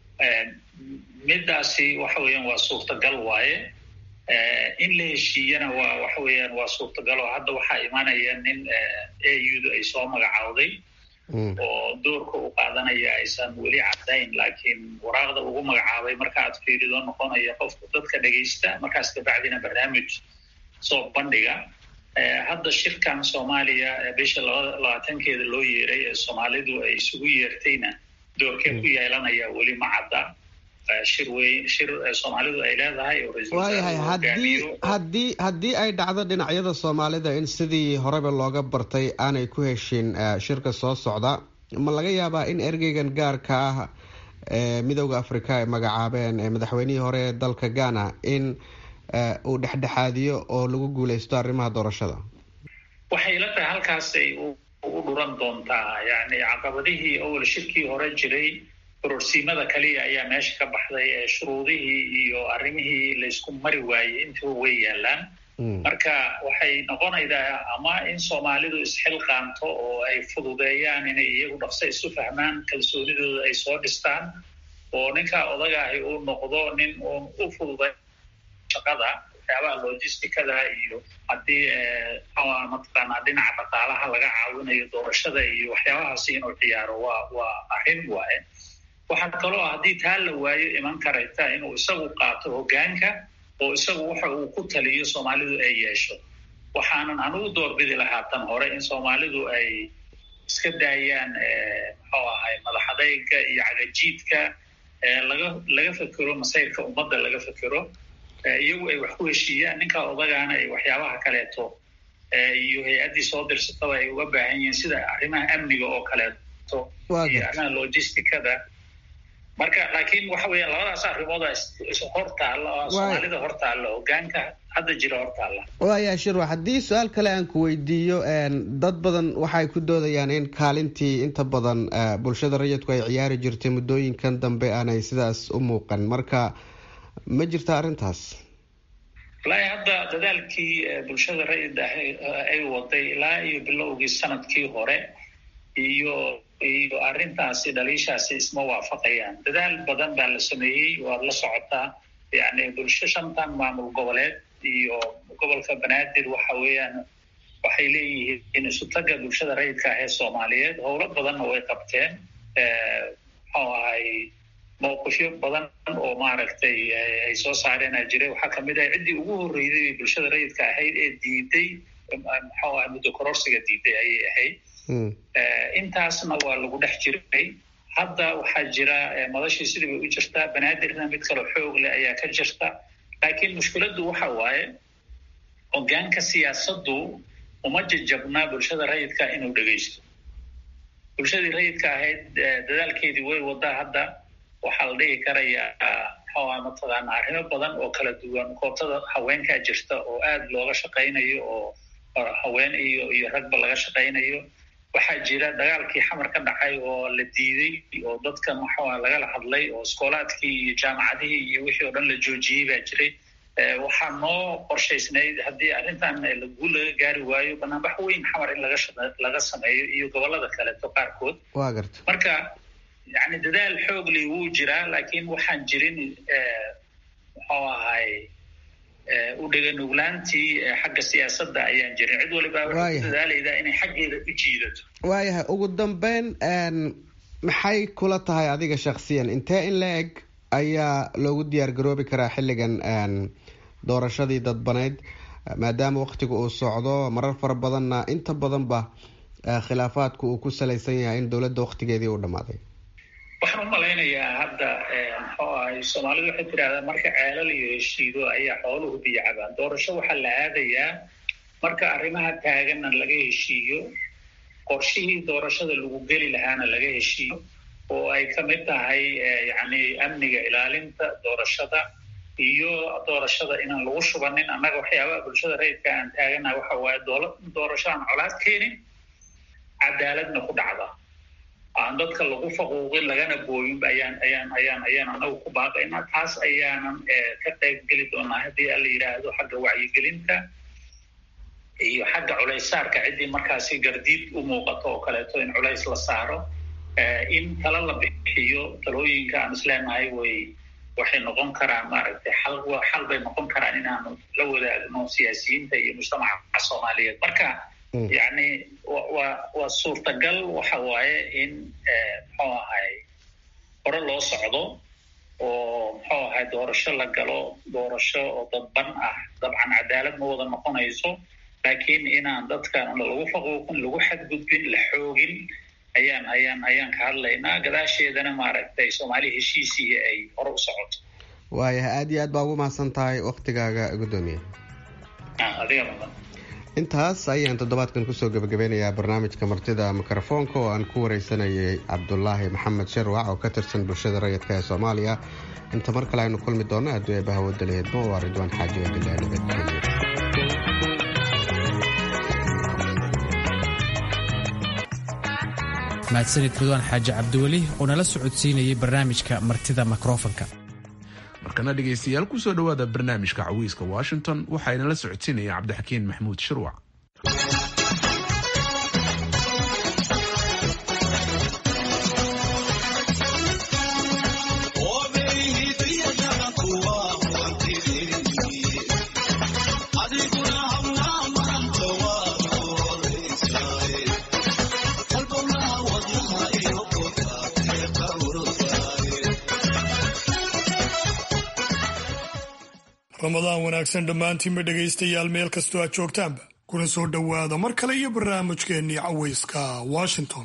midaasi waxa weeyaan waa suurtagal waaye in la heshiiyana waa waxa weeyaan waa suurtagal oo hadda waxaa imanaya nin audu ay soo magacawday oo doorka u qaadanaya aysan weli cadayn laakiin waraaqda ugu magacaabay marka aad fiirido noqonaya qofka dadka dhegaysta markaas kabacdina barnaamij soo bandhiga hadda shirkan soomaaliya bisha labaatankeeda loo yeeray ee soomaalidu ay isugu yeertayna doorkee ku yeelanaya weli ma cadda shir weyn shir soomaalidu ay leedahay waayahay haddii haddii haddii ay dhacdo dhinacyada soomaalida in sidii horeba looga bartay aanay ku heshin shirka soo socda ma laga yaabaa in ergeygan gaarka ah ee midowda africa ay magacaabeen madaxweynihii hore ee dalka ghana in uu dhexdhexaadiyo oo lagu guuleysto arrimaha doorashada waxay ila tahay halkaasay u dhuran doontaa yani caqabadihii awal shirkii hore jiray kororsiimada kaliya ayaa meesha ka baxday ee shuruudihii iyo arrimihii laysku mari waayey intuba way yaalaan marka waxay noqonaydaa ama in soomaalidu isxilqaanto oo ay fududeeyaan inay iyagu dhaqso isu fahmaan kalsoonidooda ay soo dhistaan oo ninkaa odagaahi uu noqdo nin uun u fududay shaqada waxyaabaha logisticada iyo haddii mataqaanaa dhinaca dhaqaalaha laga caawinayo doorashada iyo waxyaabahaasi inuu ciyaaro waa waa arrin waaye waxaa kaloo ah haddii taa la waayo iman karayta inuu isagu qaato hoggaanka oo isagu waxa uu ku taliyo soomaalidu ay yeesho waxaanan anugu doorbidi lahaa tan hore in soomaalidu ay iska daayaan muxuu ahay madaxadayga iyo cagajiidka laga laga fekero masayrka ummadda laga fekero iyagu ay wax ku heshiiyaan ninka odagaana ay waxyaabaha kaleeto iyo hay-addii soo dirsataba ay uga baahan yihiin sida arrimaha amniga oo kaleeto iyo arrimaha logisticada marka laakiin waxa weya labadaas arrimooda hortaalla oo soomaalida hortaalla hogaanka hadda jira hortaalla waaya shirwa haddii su-aal kale aan ku weydiiyo dad badan waxay ku doodayaan in kaalintii inta badan bulshada rayidku ay ciyaari jirtay muddooyinkan dambe aanay sidaas u muuqan marka ma jirta arrintaas wallaahi hadda dadaalkii bulshada rayid ah ay waday ilaa iyo bilowgii sanadkii hore iyo iyo arrintaasi dhaliishaasi isma waafaqayaan dadaal badan baa la sameeyey waad la socotaa yani bulsho shantan maamul goboleed iyo gobolka banaadir waxa weeyaan waxay leeyihiin isutaga bulshada rayidka ah ee soomaaliyeed howlo badanna way qabteen muxuu ahay mowqifyo badan oo maaragtay ay soo saareenaa jiray waxaa kamid ah ciddii ugu horreysay bulshada rayidka ahayd ee diiday muxuu ahay muddo kororsiga diiday ayay ahayd intaasna waa lagu dhex jiray hadda waxaa jira madashii sidii bay u jirtaa banaadirna mid kaloo xoog leh ayaa ka jirta laakiin mushkiladdu waxa waaye hogaanka siyaasaddu uma jajabnaa bulshada rayidka inuu dhegaysto bulshadii rayidka ahayd dadaalkeedii way wadaa hadda waxaa la dhihi karayaa muxuuha mataqaana arrimo badan oo kala duwan koobtada haweenkaa jirta oo aada looga shaqaynayo oo haween iyo iyo ragba laga shaqaynayo waxaa jira dagaalkii xamar ka dhacay oo la diiday oo dadka maxua lagala hadlay oo iskoolaadkii iyo jaamacadihii iyo wixii oo dhan la joojiyey baa jiray waxaa noo qorshaysnayd haddii arrintan guul laga gaari waayo banaanbax weyn xamar in laga laga sameeyo iyo gobolada kaleeto qaarkood wa garta marka yani dadaal xoogli wuu jiraa laakiin waxaan jirin muxuu ahay u dheganuglaantii xagga siyaasadda ayaan jirin cid waliba waxay ku dadaalaydaa inay xaggeeda u jiidato waayahay ugu dambeyn maxay kula tahay adiga shaksiyan intee in la eg ayaa loogu diyaar garoobi karaa xilligan doorashadii dadbaneyd maadaama waktiga uu socdo marar fara badanna inta badanba khilaafaadku uu ku salaysan yahay in dowladda waktigeedii uu dhammaaday waxaan u malaynayaa hadda muxuu ahay soomaalidu waxay tidhahdaa marka ceelal iyo heshiido ayaa xooluhu biyo cabaan doorasho waxaa la aadayaa marka arrimaha taaganna laga heshiiyo qorshihii doorashada lagu geli lahaana laga heshiiyo oo ay ka mid tahay yacni amniga ilaalinta doorashada iyo doorashada inaan lagu shubanin annaga waxyaabaha bulshada rayidka aan taaganaha waxa waaye doola doorasho aan colaad keenin cadaaladna ku dhacda aan dadka lagu faquuqin lagana booyin ayaan ayaan ayaan ayaan anagu ku baaqaynaa taas ayaanan ka qayb geli doonaa haddii ala yidhaahdo xagga wacyigelinta iyo xagga culaysaarka ciddii markaasi gardiid u muuqato oo kaleeto in culays la saaro in tala la bixiyo talooyinka aan isleenahay way waxay noqon karaan maaragtay xal xal bay noqon karaan inaanu la wadaagno siyaasiyiinta iyo mujtamaca soomaaliyeed marka yacni waa waa suurtagal waxa waaye in muxuu ahay hore loo socdo oo muxuu ahay doorasho la galo doorasho oo dadban ah dabcan cadaalad ma wada noqonayso laakiin inaan dadkan lagu faquuqin lagu xadgudbin la xoogin ayaan ayaan ayaan ka hadlaynaa gadaasheedana maaragtay soomaali heshiisii ay hore u socoto waayahay aada iyo aad baa ugu mahadsan tahay waktigaaga guddoomiye adiga mudan intaas ayaan toddobaadkan kusoo gebagabeynayaa barnaamijka martida mikrofoonka oo aan ku wareysanayay cabdulaahi maxamed sharwac oo ka tirsan bulshada rayidka ee soomaaliya inta mar kale aynu kulmi doonno haddii eebaha wadalaheedmo waa ridwaan xaaji wadilaa nabadgeliyo mahadsanid ridwaan xaaji cabdiweli oo nala socodsiinayay barnaamijka martida mikrofonka markana dhegaystayaal kusoo dhowaada barnaamijka cawiiska washington waxaana la socodsiinaya cabdixakiin maxamuud shirwac ramadaan wanaagsan dhammaantiinba dhegaystayaal meel kastoo aad joogtaanba kuna soo dhowaada mar kale iyo barnaamijkeennii cawayska washington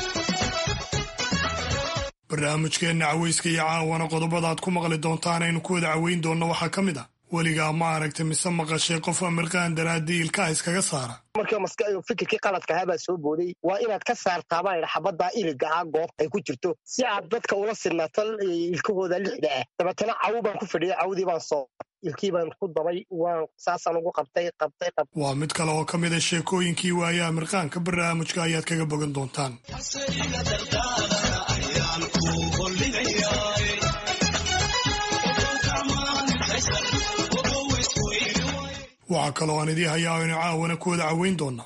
barnaamijkeenna cawayska iyo caawana qodobada aad ku maqli doontaan aynu ku wada caweyn doonno waxaa ka mid ah weligaa ma aragta mise maqashay qof amirqaan daraadii ilkaha iskaga saara markii fikirkii qaladka ahaa baa soo booday waa inaad ka saartaabaa idha xabaddaa iliga ah goob ay ku jirto si aad dadka ula sinaato ilkahooda lixda ah dabeetana cawu baan ku fadhiyay cawdii baan soo ilkii baan ku dabay waan saasaan ugu qabtay qabtay qabtay waa mid kale oo ka mid a sheekooyinkii waayaha mirqaanka barnaamijka ayaad kaga bogan doontaan waxaa kaloo aan idii hayaa aynu caawana ku wada caweyn doonaa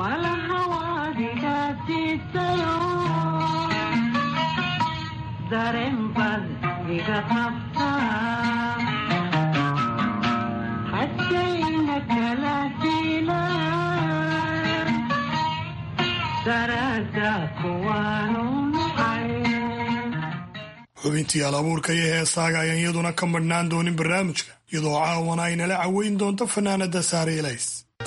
xubintii al abuurka iyo heesaaga ayaan iyaduna ka madhnaan doonin barnaamijka iyadoo caawana ay nala caweyn doonto fanaanada saare elays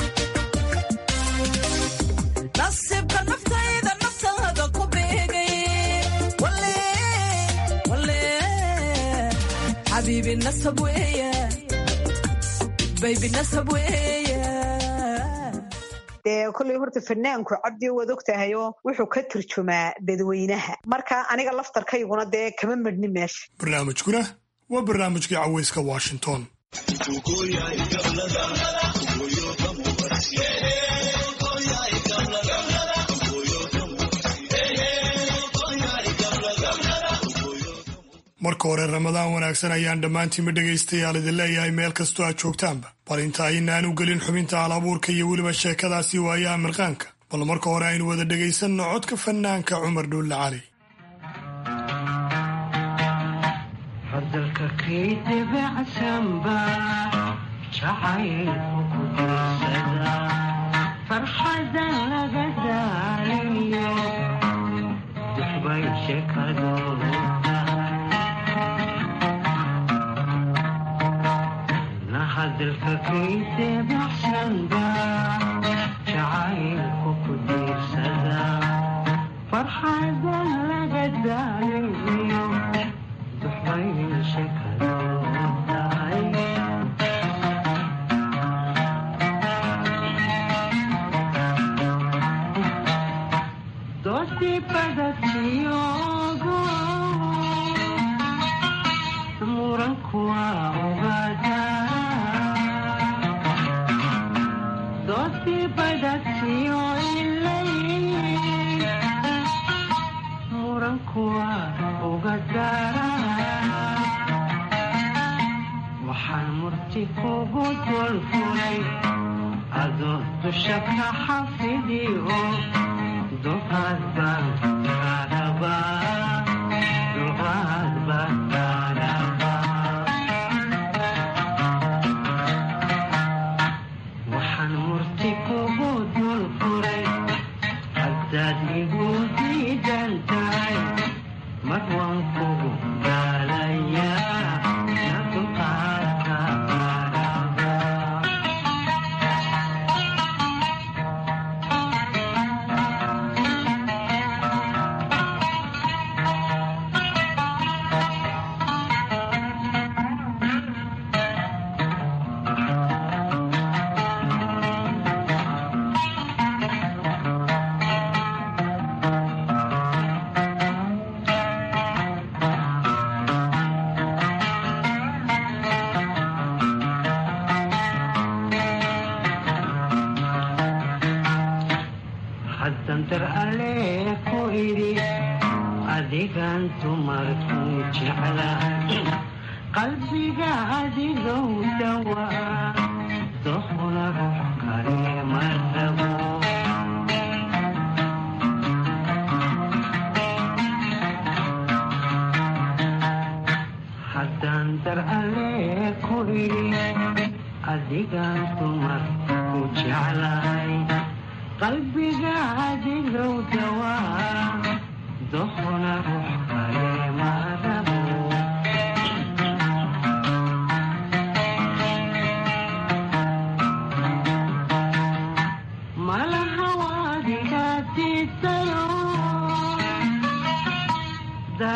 dee kolley horta fanaanku cabdi waad og tahayoo wuxuu ka turjumaa dadweynaha marka aniga laftarkayguna dee kama madhni meesha barnaamijkuna waa barnaamijkii cawayska washington marka hore ramadaan wanaagsan ayaan dhammaantiinba dhegaystayaal idin leeyahay meel kastoo aad joogtaanba bal inta aynaan u gelin xubinta al abuurka iyo weliba sheekadaasi waayaha mirqaanka bal marka hore aynu wada dhegaysanno codka fanaanka cumar dhuulle cali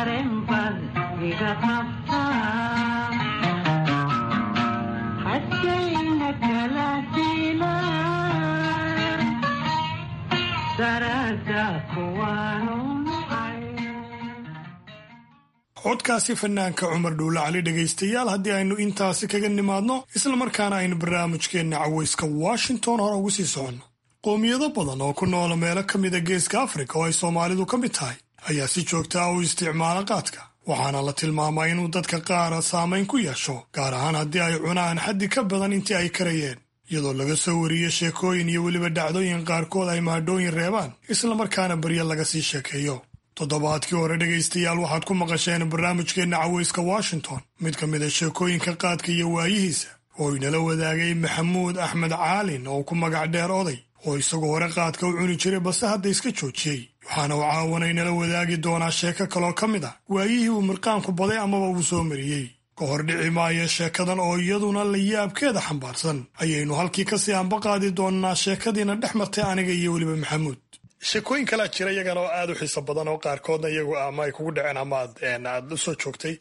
dareenbad iga qabtaa hadkayna kala dila daraada kuwaanu codkaasi fanaanka cumar dhuule cali dhegaystayaal haddii aynu intaasi kaga nimaadno islamarkaana aynu barnaamijkeenna cawayska washington hore ugu sii soconno qoomiyado badan oo ku noola meelo ka mida geeska afrika oo ay soomaalidu ka mid tahay ayaa si joogta ah u isticmaala qaadka waxaana la tilmaamaa inuu dadka qaara saamayn ku yeesho gaar ahaan haddii ay cunaan xaddi ka badan intii ay karayeen iyadoo laga soo wariyo sheekooyin iyo weliba dhacdooyin qaarkood ay mahadhooyin reebaan islamarkaana baryo laga sii sheekeeyo toddobaadkii hore dhegaystayaal waxaad ku maqasheen barnaamijkeenna cawayska washington mid ka mida sheekooyinka qaadka iyo waayihiisa oo inala wadaagay maxamuud axmed caalin oo ku magac dheer oday oo isagu hore qaadka u cuni jiray balse hadda iska joojiyey waxaana uu caawana inala wadaagi doonaa sheeko kaloo ka mid ah waayihii uu mirqaanku baday amaba uu soo mariyey ka hor dhici maayo sheekadan oo iyaduna la yaabkeeda xambaarsan ayaynu halkii kasii ambaqaadi doonnaa sheekadiina dhex martay aniga iyo weliba maxamuud sheekooyin kalaa jira iyagana oo aada u xiiso badan oo qaarkoodna iyagu ama ay kugu dhaceen ama aad u soo joogtay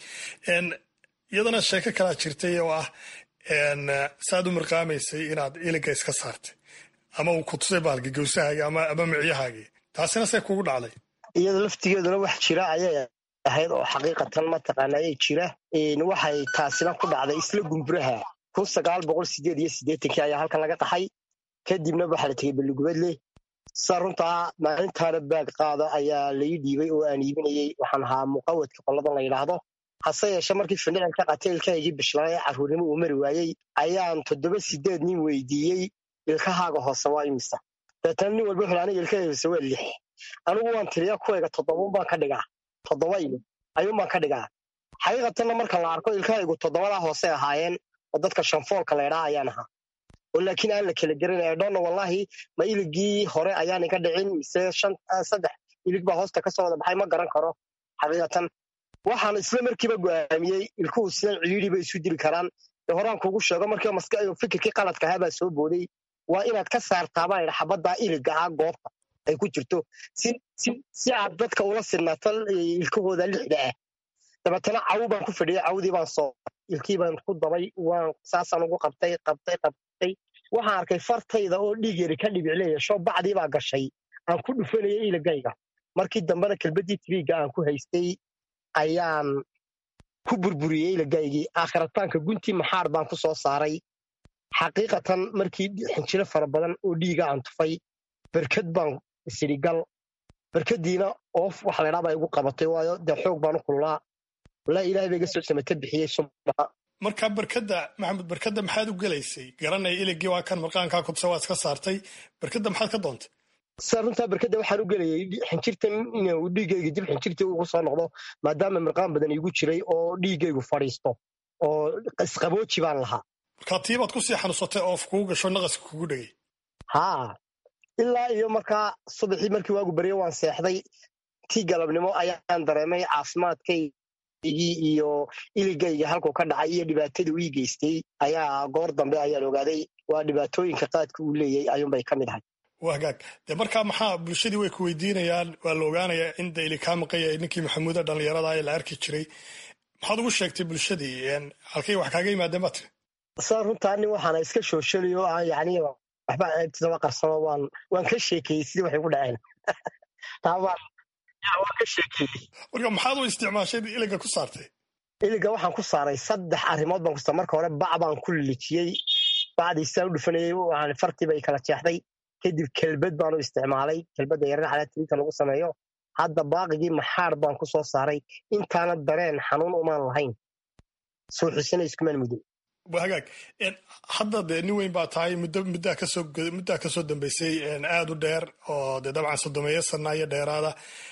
iyadana sheeko kalaa jirtay oo ah saaad u mirqaamaysay inaad iliga iska saartay ama uu ku tusay baalki gawsahaagi ama micyahaagii taasina see kugu dhacday iyada laftigeeduna wax jira ayay ahayd oo xaqiiqatan mataqaana ayay jira waxay taasina ku dhacday isla gumburaha kun sagaal boqol sideed iyo siddeetankii ayaa halkan laga qaxay kadibna waxaa la tegey balligubadle sa runtaa maalintaana baag qaada ayaa lai dhiibay oo aan iibinayey waxaan ahaa muqawadka qoladan la yidhaahdo hase yeeshe markii findhicilka qateelkaygii bishlaaye carruurnimo uu mari waayey ayaan toddoba sideed nin weydiiyey ilkahaaga hoose waa imisa deetana nin walba wuxuu aniga ilkahayga hoose waa lix anigu waan tiriya kuwayga toddoba baan ka dhigaa toddoba iyo ayuun baan ka dhigaa xaqiiqatanna marka la arko ilkahaygu toddobadaa hoose ahaayeen oo dadka shanfoolka laydhaa ayaan ahaa oo laakiin aan la kala gerin dhonna wallaahi ma iligii hore ayaan iga dhicin mise saddex ilig baa hoosta ka soo wada baxay ma garan karo xaqiiqatan waxaan isla markiiba go'aamiyey ilkuhu sidan cidhiidhi bay isu dili karaan ee horaan kugu sheego markii maska fikirkii qaladka ahaa baa soo booday waa inaad ka saartaa baa idha xabaddaa iliga ah goobta ay ku jirto si aad dadka ula sinaato ilkahooda lixda ah dabeetana cawu baan ku fadhiyey cawdii baan soo ilkii baan ku dabay waan saasaan ugu qabtay qabtay qabtay waxaan arkay fartayda oo dhiig yari ka dhibicleeya sho bacdii baa gashay aan ku dhufanayay iligayga markii dambena kelbaddii tibiigga aan ku haystay ayaan ku burburiyey iligaygii aakhirataanka guntii maxaar baan ku soo saaray xaqiiqatan markii xinjiro fara badan oo dhiiga aan tufay berkad baan isirigal berkadiina oof waxa laydhaa baa igu qabatay waayo dee xoog baan u kululaa walaa ilahay ba iga soo samata bixiyey subaxa marka berkadda maxamed berkadda maxaad u gelaysay garanaya iligii waa kan marqaankaa kudsa waa iska saartay berkadda maxaad ka doontay sa runtaa berkadda waxaan u gelayay xinjirtan inuu dhiiggayga dib xinjirtii ugu soo noqdo maadaama mirqaan badan iigu jiray oo dhiiggaygu fadhiisto oo isqabooji baan lahaa markaa tiibaad kusii xanuusatay oof kugu gasho naqaska kugu dhegay haa ilaa iyo markaa subaxii markii waagu baryo waan seexday tii galabnimo ayaan dareemay caafimaadkaygii iyo iligayga halkuu ka dhacay iyo dhibaatadii ii geystay ayaa goor dambe ayaan ogaaday waa dhibaatooyinka qaadka uu leeyay ayuunbay ka mid ahay waa hagaag dee markaa maxaa bulshadii way ku weydiinayaan waa la ogaanayaa in da ili kaa maqan yahay ninkii maxamuuda dhallinyarada ee la arki jiray maxaad ugu sheegtay bulshadii halkay wax kaaga yimaadeen baa tiri saa runtaa nin waxaana iska shooshali oo aan yacni waxba ceebtiisaba qarsano waan waan ka sheekeeyey sidii waxay ku dhaceen taa waan waan ka sheekeeyey marka maxaad u isticmaashay iliga ku saartay iliga waxaan ku saaray saddex arrimood baan ku saaray marka hore bac baan ku lilijiyey bacdii sidaan u dhufanayey waxaan fartii bay kala jeexday kadib kelbad baan u isticmaalay kelbadda yaran calaatiriinka lagu sameeyo hadda baaqigii maxaar baan ku soo saaray intaana dareen xanuun umaan lahayn soo xusina iskumaan muddo hagaag hadda dee nin weyn baa tahay muddo muddaa kasoo muddaa kasoo dambeysay aad u dheer oo dee dabcan sodomeeyo sana iyo dheeraada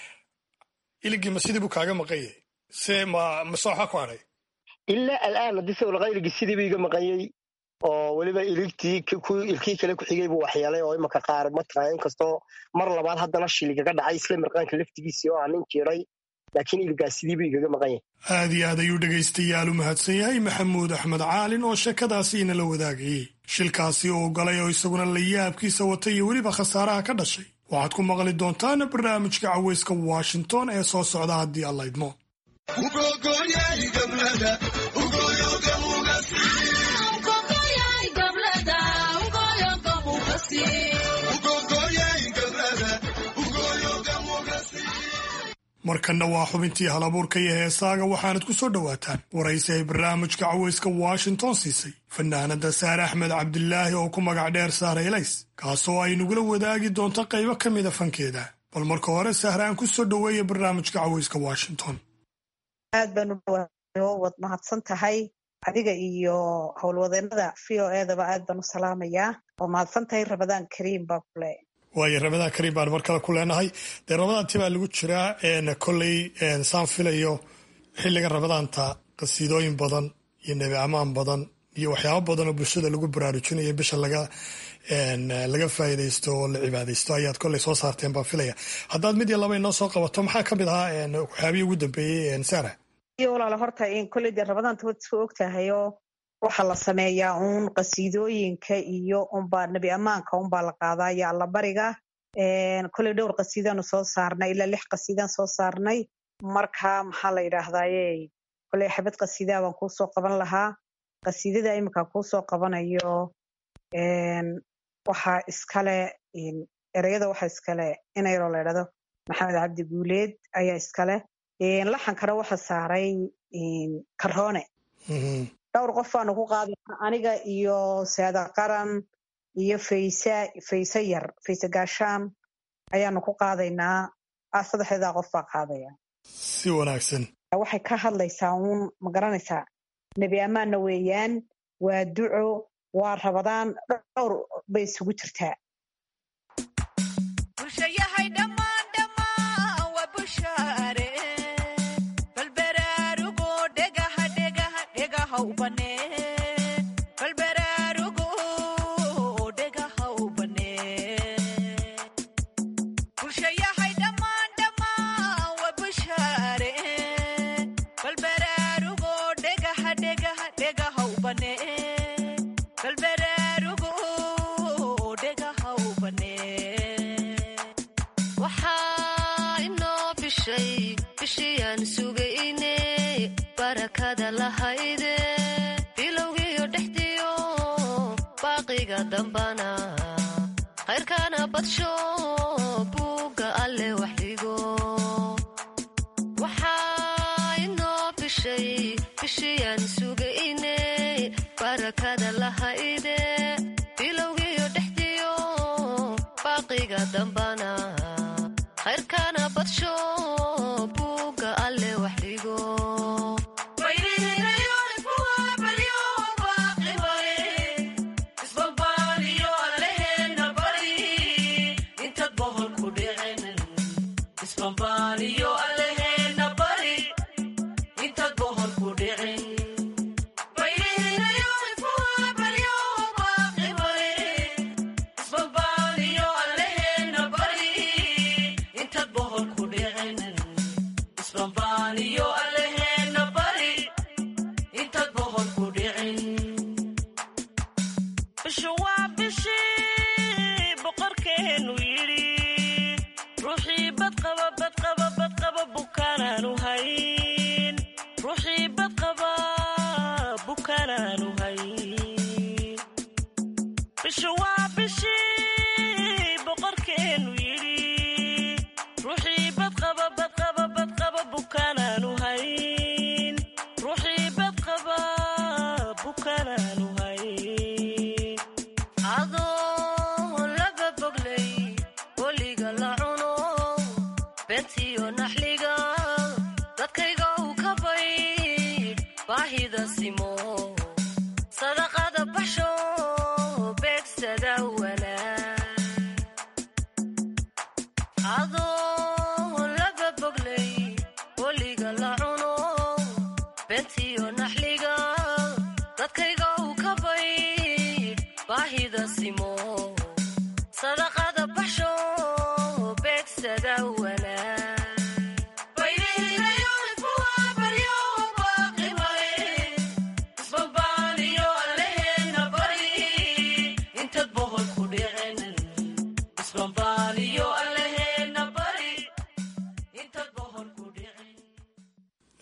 iligii ma sidii buu kaaga maqan yahay se ma mase waxaa ku hadhay ilaa al'aan haddii sawir qayligii sidii buu iga maqanyey oo weliba iligtii ilkii kale ku xigay buu waxyeelay oo imanka qaar mataqaa inkastoo mar labaad haddana shiligaga dhacay isla mirqaanka laftigiisii oo aan nin jiray laakiin iligaas sidii buu igaga maqan yahay aad iyo aad ayuu dhegaystayaal u mahadsan yahay maxamuud axmed caalin oo sheekadaasi inala wadaagayey shilkaasi uu galay oo isaguna la yaabkiisa watay iyo weliba khasaaraha ka dhashay waxaad ku maqli doontaan barnaamijka caweyska washington ee soo socda haddii alla idmo markanna waa xubintii halabuurka iyo heesaaga waxaanad ku soo dhowaataan waraysi ay barnaamijka cawayska washington siisay fanaanada saare axmed cabdilaahi oo ku magac dheer sahra elays kaasoo ay nagula wadaagi doonto qaybo ka mida fankeeda bal marka hore sahra aan ku soo dhoweeya barnaamijka cawayska washington aad baan wad mahadsan tahay adiga iyo howlwadeenada v o edaba aad baan u salaamayaa oo mahadsan tahay rabadaan kariim baa kule waayo rabadaan kariim baan mar kale ku leenahay dee rabadaantii baa lagu jiraa kolley saan filayo xilliga rabadaanta qasiidooyin badan iyo nebi amaan badan iyo waxyaabo badan oo bulshada lagu baraarujinayo bisha laga laga faa'iidaysto oo la cibaadaysto ayaad kolley soo saarteen baan filaya haddaad mid iyo laba inoo soo qabato maxaa ka mid ahaa waxyaabihii ugu dambeeyey sara iyo walaala horta kolley dee rabadaanta waad isku ogtahayoo waxaa la sameeyaa uun qasiidooyinka iyo unbaa nebi ammaanka unbaa la qaadaa iyo allabariga kolley dhowr qasiidaanu soo saarnay ilaa lix qasiidaan soo saarnay marka maxaa la yidhaahdaaye kolley xabad qasiidaa baan kuusoo qaban lahaa qasiidada iminka kuusoo qabanayo waxaa iskale ereyada waxaa iskale inayaroo la ydhahdo maxamed cabdi guuleed ayaa iskale laxankana waxa saaray karoone dhowr qof baanu ku qaadana aniga iyo saada qaran iyo faysa fayse yar fayse gaashaan ayaanu ku qaadaynaa saddexdeedaa qof baa qaadaya si wanaagsan waxay ka hadlaysaa uun ma garanaysaa nebi ammaanna weeyaan waa duco waa rabadaan dhowr bay isugu jirtaa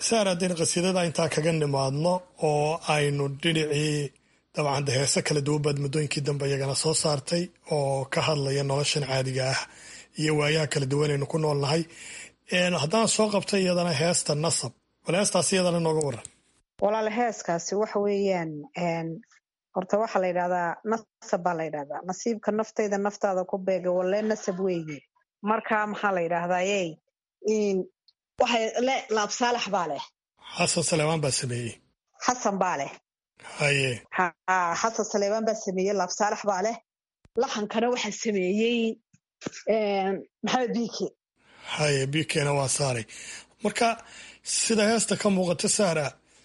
saar haddaynu qasiidada intaa kaga nimaadno oo aynu dhinacii dabcan de heese kala duwan baad muddooyinkii dambe iyagana soo saartay oo ka hadlaya noloshan caadiga ah iyo waayaha kala duwan aynu ku nool nahay haddaan soo qabtay iyadana heesta nasab bal heestaas iyadana nooga waran walaal heeskaasi waxa weeyaan horta waxaa la yidhahdaa nasab baa la yidhahdaa nasiibka naftayda naftaada ku beega walee nasab weeye marka maxaa la yidhahdaa yey waxay le laab saalax baa leh xasan saleebaan baa sameeyey xasan baa leh haye ha xasan saleebaan baa sameeyey laab saalax baa leh laxankana waxaa sameeyey maxamed biike haye biikeena waa saaray marka sida heesta ka muuqata saara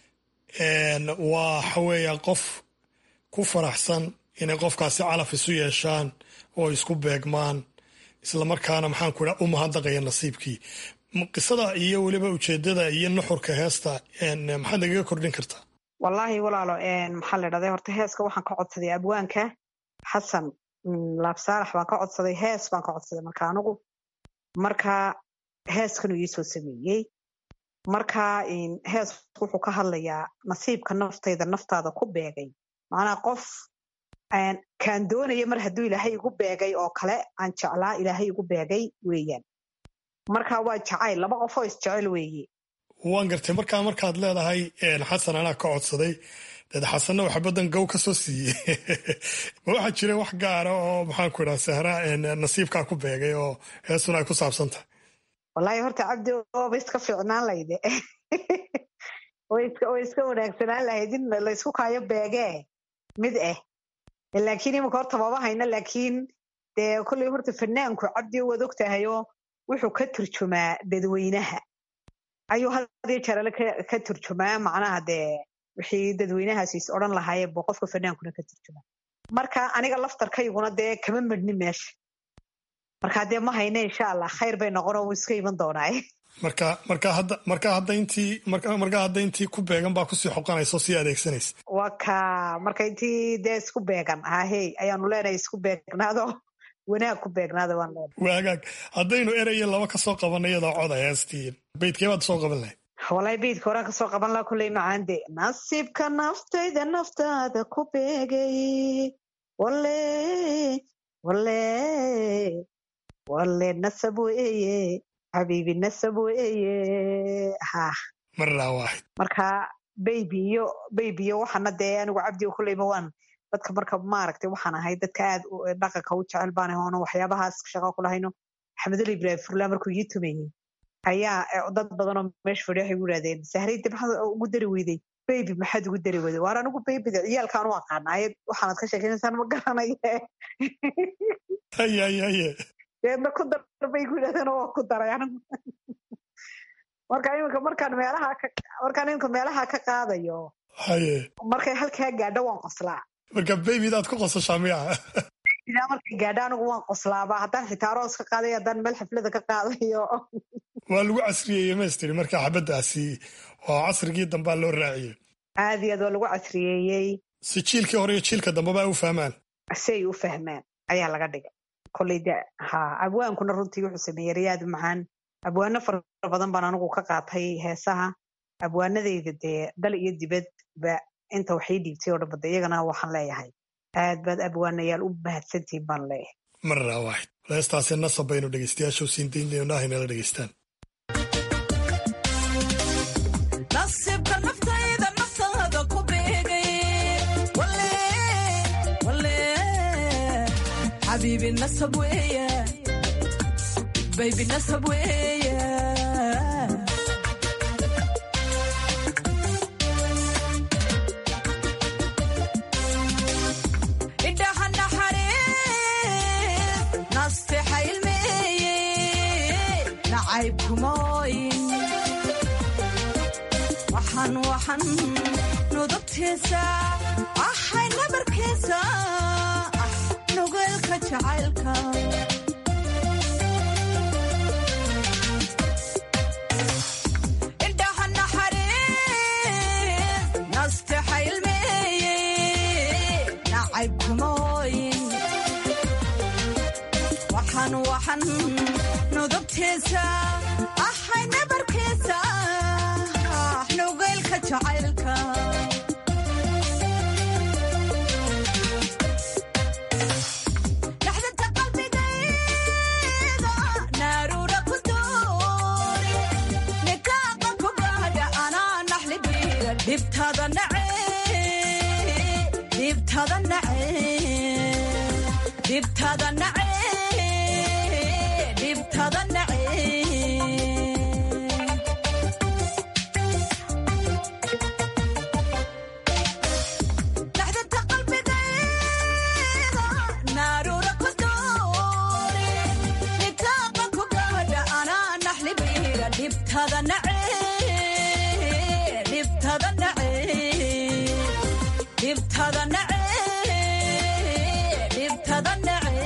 waxa weeya qof ku faraxsan inay qofkaasi calaf isu yeeshaan oo isku beegmaan islamarkaana maxaan ku idhaa u mahadnaqaya nasiibkii qisada iyo weliba ujeedada iyo nuxurka heesta maxaad nagaga kordhin kartaa wallaahi walaalo maxaa la dhahday horta heeska waxaan ka codsaday abwaanka xasan laabsaalax baan ka codsaday hees baan ka codsaday marka anigu marka heeskanuu iisoo sameeyey marka hees wuxuu ka hadlayaa nasiibka naftayda naftaada ku beegay macnaa qof kaan doonaya mar hadduu ilaahay igu beegay oo kale aan jeclaa ilaahay igu beegay weeyaan marka waa jacayl laba qof oo isjecel weeye waan gartay markaa markaad leedahay xasan anaa ka codsaday dad xasanna waxa badan gow ka soo siiyey ma waxaa jira wax gaara oo maxaan ku idhaha sahra nasiibkaa ku beegay oo heestuna ay ku saabsan tahay wallaahi horta cabdi ooba iska fiicnaan layde way iska wanaagsanaan lahayd in laysku kaayo beegee mid ah laakiin iminka horta maba hayno laakiin dee kolley horta fanaanku cabdi waad og tahayoo wuxuu ka turjumaa dadweynaha ayuu hadiyo jeerale ka turjumaa macnaha dee wixii dadweynahaasi is odhan lahaayeen buu qofka fanaankuna ka turjumaa marka aniga laftarkayguna dee kama madhni meesha marka dee ma hayne insha allah khayr bay noqon oo wuu iska iman doonaaye marka marka hadda marka hadda intii marka hadda intii ku beegan baa kusii xoqanaysa oo sii adeegsanaysa waa ka marka intii dee isku beegan ahey ayaanu leenahay isku beegnaado wanaag ku beegnaada waan leenahay waagaag haddaynu eraya laba ka soo qabanay iyadoo coda heestii beydkee baad soo qaban lahayd walahi beydka horaan kasoo qaban laha kulley macaande nasiibka naftayda naftaada ku beegay wale wale wale nasab weeye xabiibi nasab weeye ha marnaa waaxid marka baybi iyo baybi iyo waxaana dee anigu cabdi kulleyba waan dadka marka maaragtay waxaan ahay dadka aad dhaqanka u jecel baan ahoono waxyaabahaas shaqo ku lahayno axmedul ibraahim furla markuu ii tumayey ayaa dad badanoo meesha fadhiya waxay gu yidhahdeen sahrayda maxaad ugu dari weyday baybi maxaad ugu dari weyday waar anigu baybida ciyaalkaan u aqaana ayad waxaanad ka sheekaynaysaan ma garanaye haye haye haye deedna ku dar bay ku yidhahdeen oo waa ku daray anigu marka iminka markaan meelaha ka markaan iminka meelaha ka qaadayo haye markay halkaa gaadho waan qoslaa marka baybidaad ku qosashaa miya ilaa markay gaadho anigu waan qoslaaba haddaan xitaa aroos ka qaadayo haddaan meel xaflada ka qaadayo waa lagu casriyeeyey maystiri marka xabaddaasi waa casrigii dambaa loo raaciyey aad iyo aad waa lagu casriyeeyey si jiilkii hore iyo jiilka dambeba ay u fahmaan si ay u fahmaan ayaa laga dhigay kolley de ha abwaankuna runtii wuxuu sameeyey rayaad macaan abwaano fara badan baan anigu ka qaatay heesaha abwaanadayda dee dal iyo dibad ba inta waxii dhiibtay oo dhanbada iyagana waxaan leeyahay aad baad abwaanayaal u mahadsantihin baan leeyahay marnaa waaxid heestaasi nasab baynu dhegeystayaasha siin daynayno inala dhegeystaan nasiibka naftayda naftaada ku beegay wale wale xabiibi nasab weeye baybi nasab weeye indhaha naxariis nastexa ilmeeye nacayb kumooyin waxaan waxaan nudubtiisa ahay nabarkiisa ah nugeelka jacaylka indhaha naxariis nastexa ilmeeye nacayb kumooyin waxaan waxaan nudubtiisa ahay nabarkiisa ah dhibtada nace dhibtada nace dhibtada nace dhibtada nace dhaxdanta qalbigayda naarura ku doore nitaaqa ku gaadha anaa naxli biira dhibtada nace dhibtada nace dhibtada nace dhibtada nace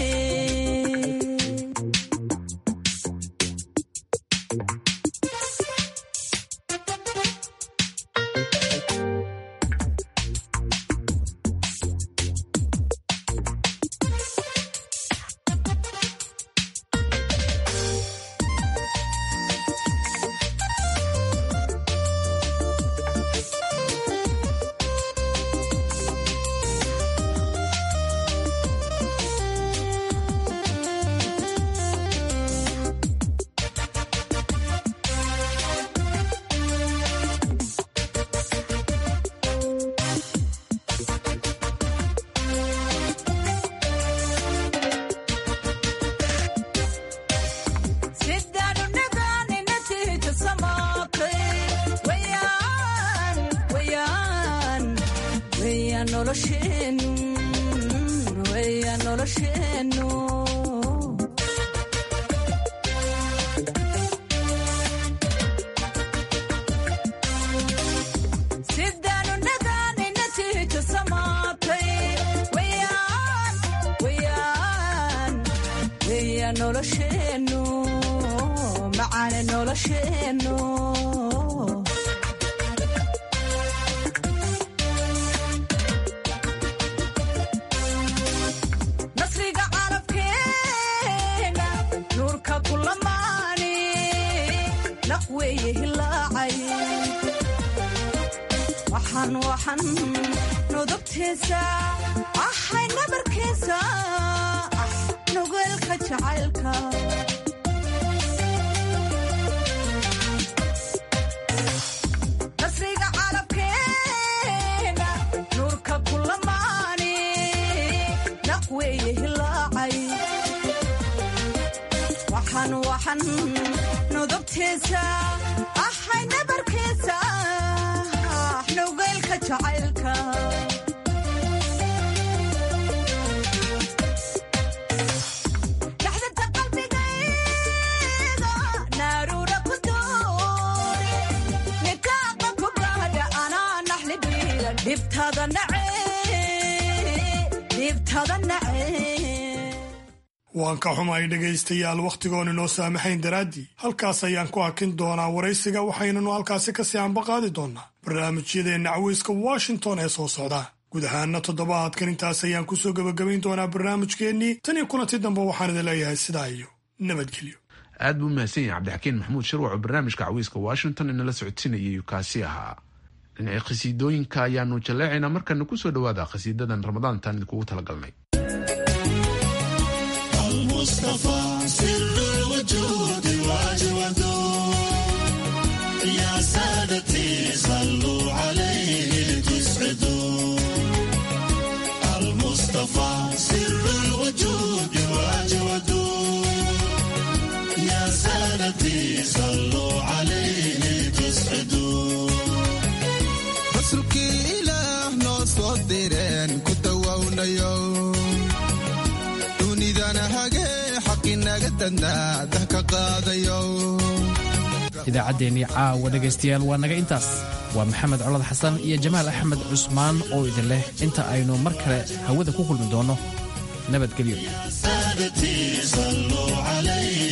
sidaanu nagaanina tiita samaaqay wayaan wayaan wayaan nolosheenu wayaan nolosheenu sidaanu nagaanina tiita samaaqay wayaan wayaan weya nolosheenu macaane nolosheenu nasriga carabkeena nuurka kulamaani naq weeye hilaacay waxaan waxaan nudubtiisa ahay nabarkiisa ah nugeelka jacaylka nasriga carabkeena nuurka kulamaani naq weeye hilaacay waxaan waxaan nudubtiisa ahay nabarkiisa ah nugeelka jacaylka dhaxdanta qalbigayda naarura ku doore nikaaqa ku gaadha anaa naxli biira dhibtada nace dhibtada nace waan ka xumahay dhegaystayaal wakhtigoon inoo saamaxayn daraaddii halkaas ayaan ku hakin doonaa waraysiga waxaynanu halkaasi kasii ambaqaadi doonaa barnaamijyadeenna caweyska washington ee soo socda guud ahaana toddobaadkan intaas ayaan kusoo gebagabayn doonaa barnaamijkeennii tan iyo kulanti dambe waxaan idin leeyahay sidaa iyo nabadgelyo aad buu umahadsan yahay cabdixakiin maxamuud shirwac oo barnaamijka cawiiska washington inala socodsiinayay kaasi ahaa dhinacii khasiidooyinka ayaanu jaleecaynaa markana kusoo dhowaada khasiidadan ramadaantan idinkugu talagalnay المصطفى سر الوجود واجوده يا سادتي صلوا عليه تسعدوا المصطفى سر الوجود واجوده يا سادتي صلوا عليه تسعدوا rasuulkii ilaah noo soo direen ku dawownayo dunidana hagee xaqinaga dadnaa dah ka qaadayo idaacaddeenii caawa dhegaystayaal waa naga intaas waa maxamed colad xasan iyo jamaal axmed cusmaan oo idin leh inta aynu mar kale hawada ku kulmi doonno nabadgelyo سادتي صلوا عليه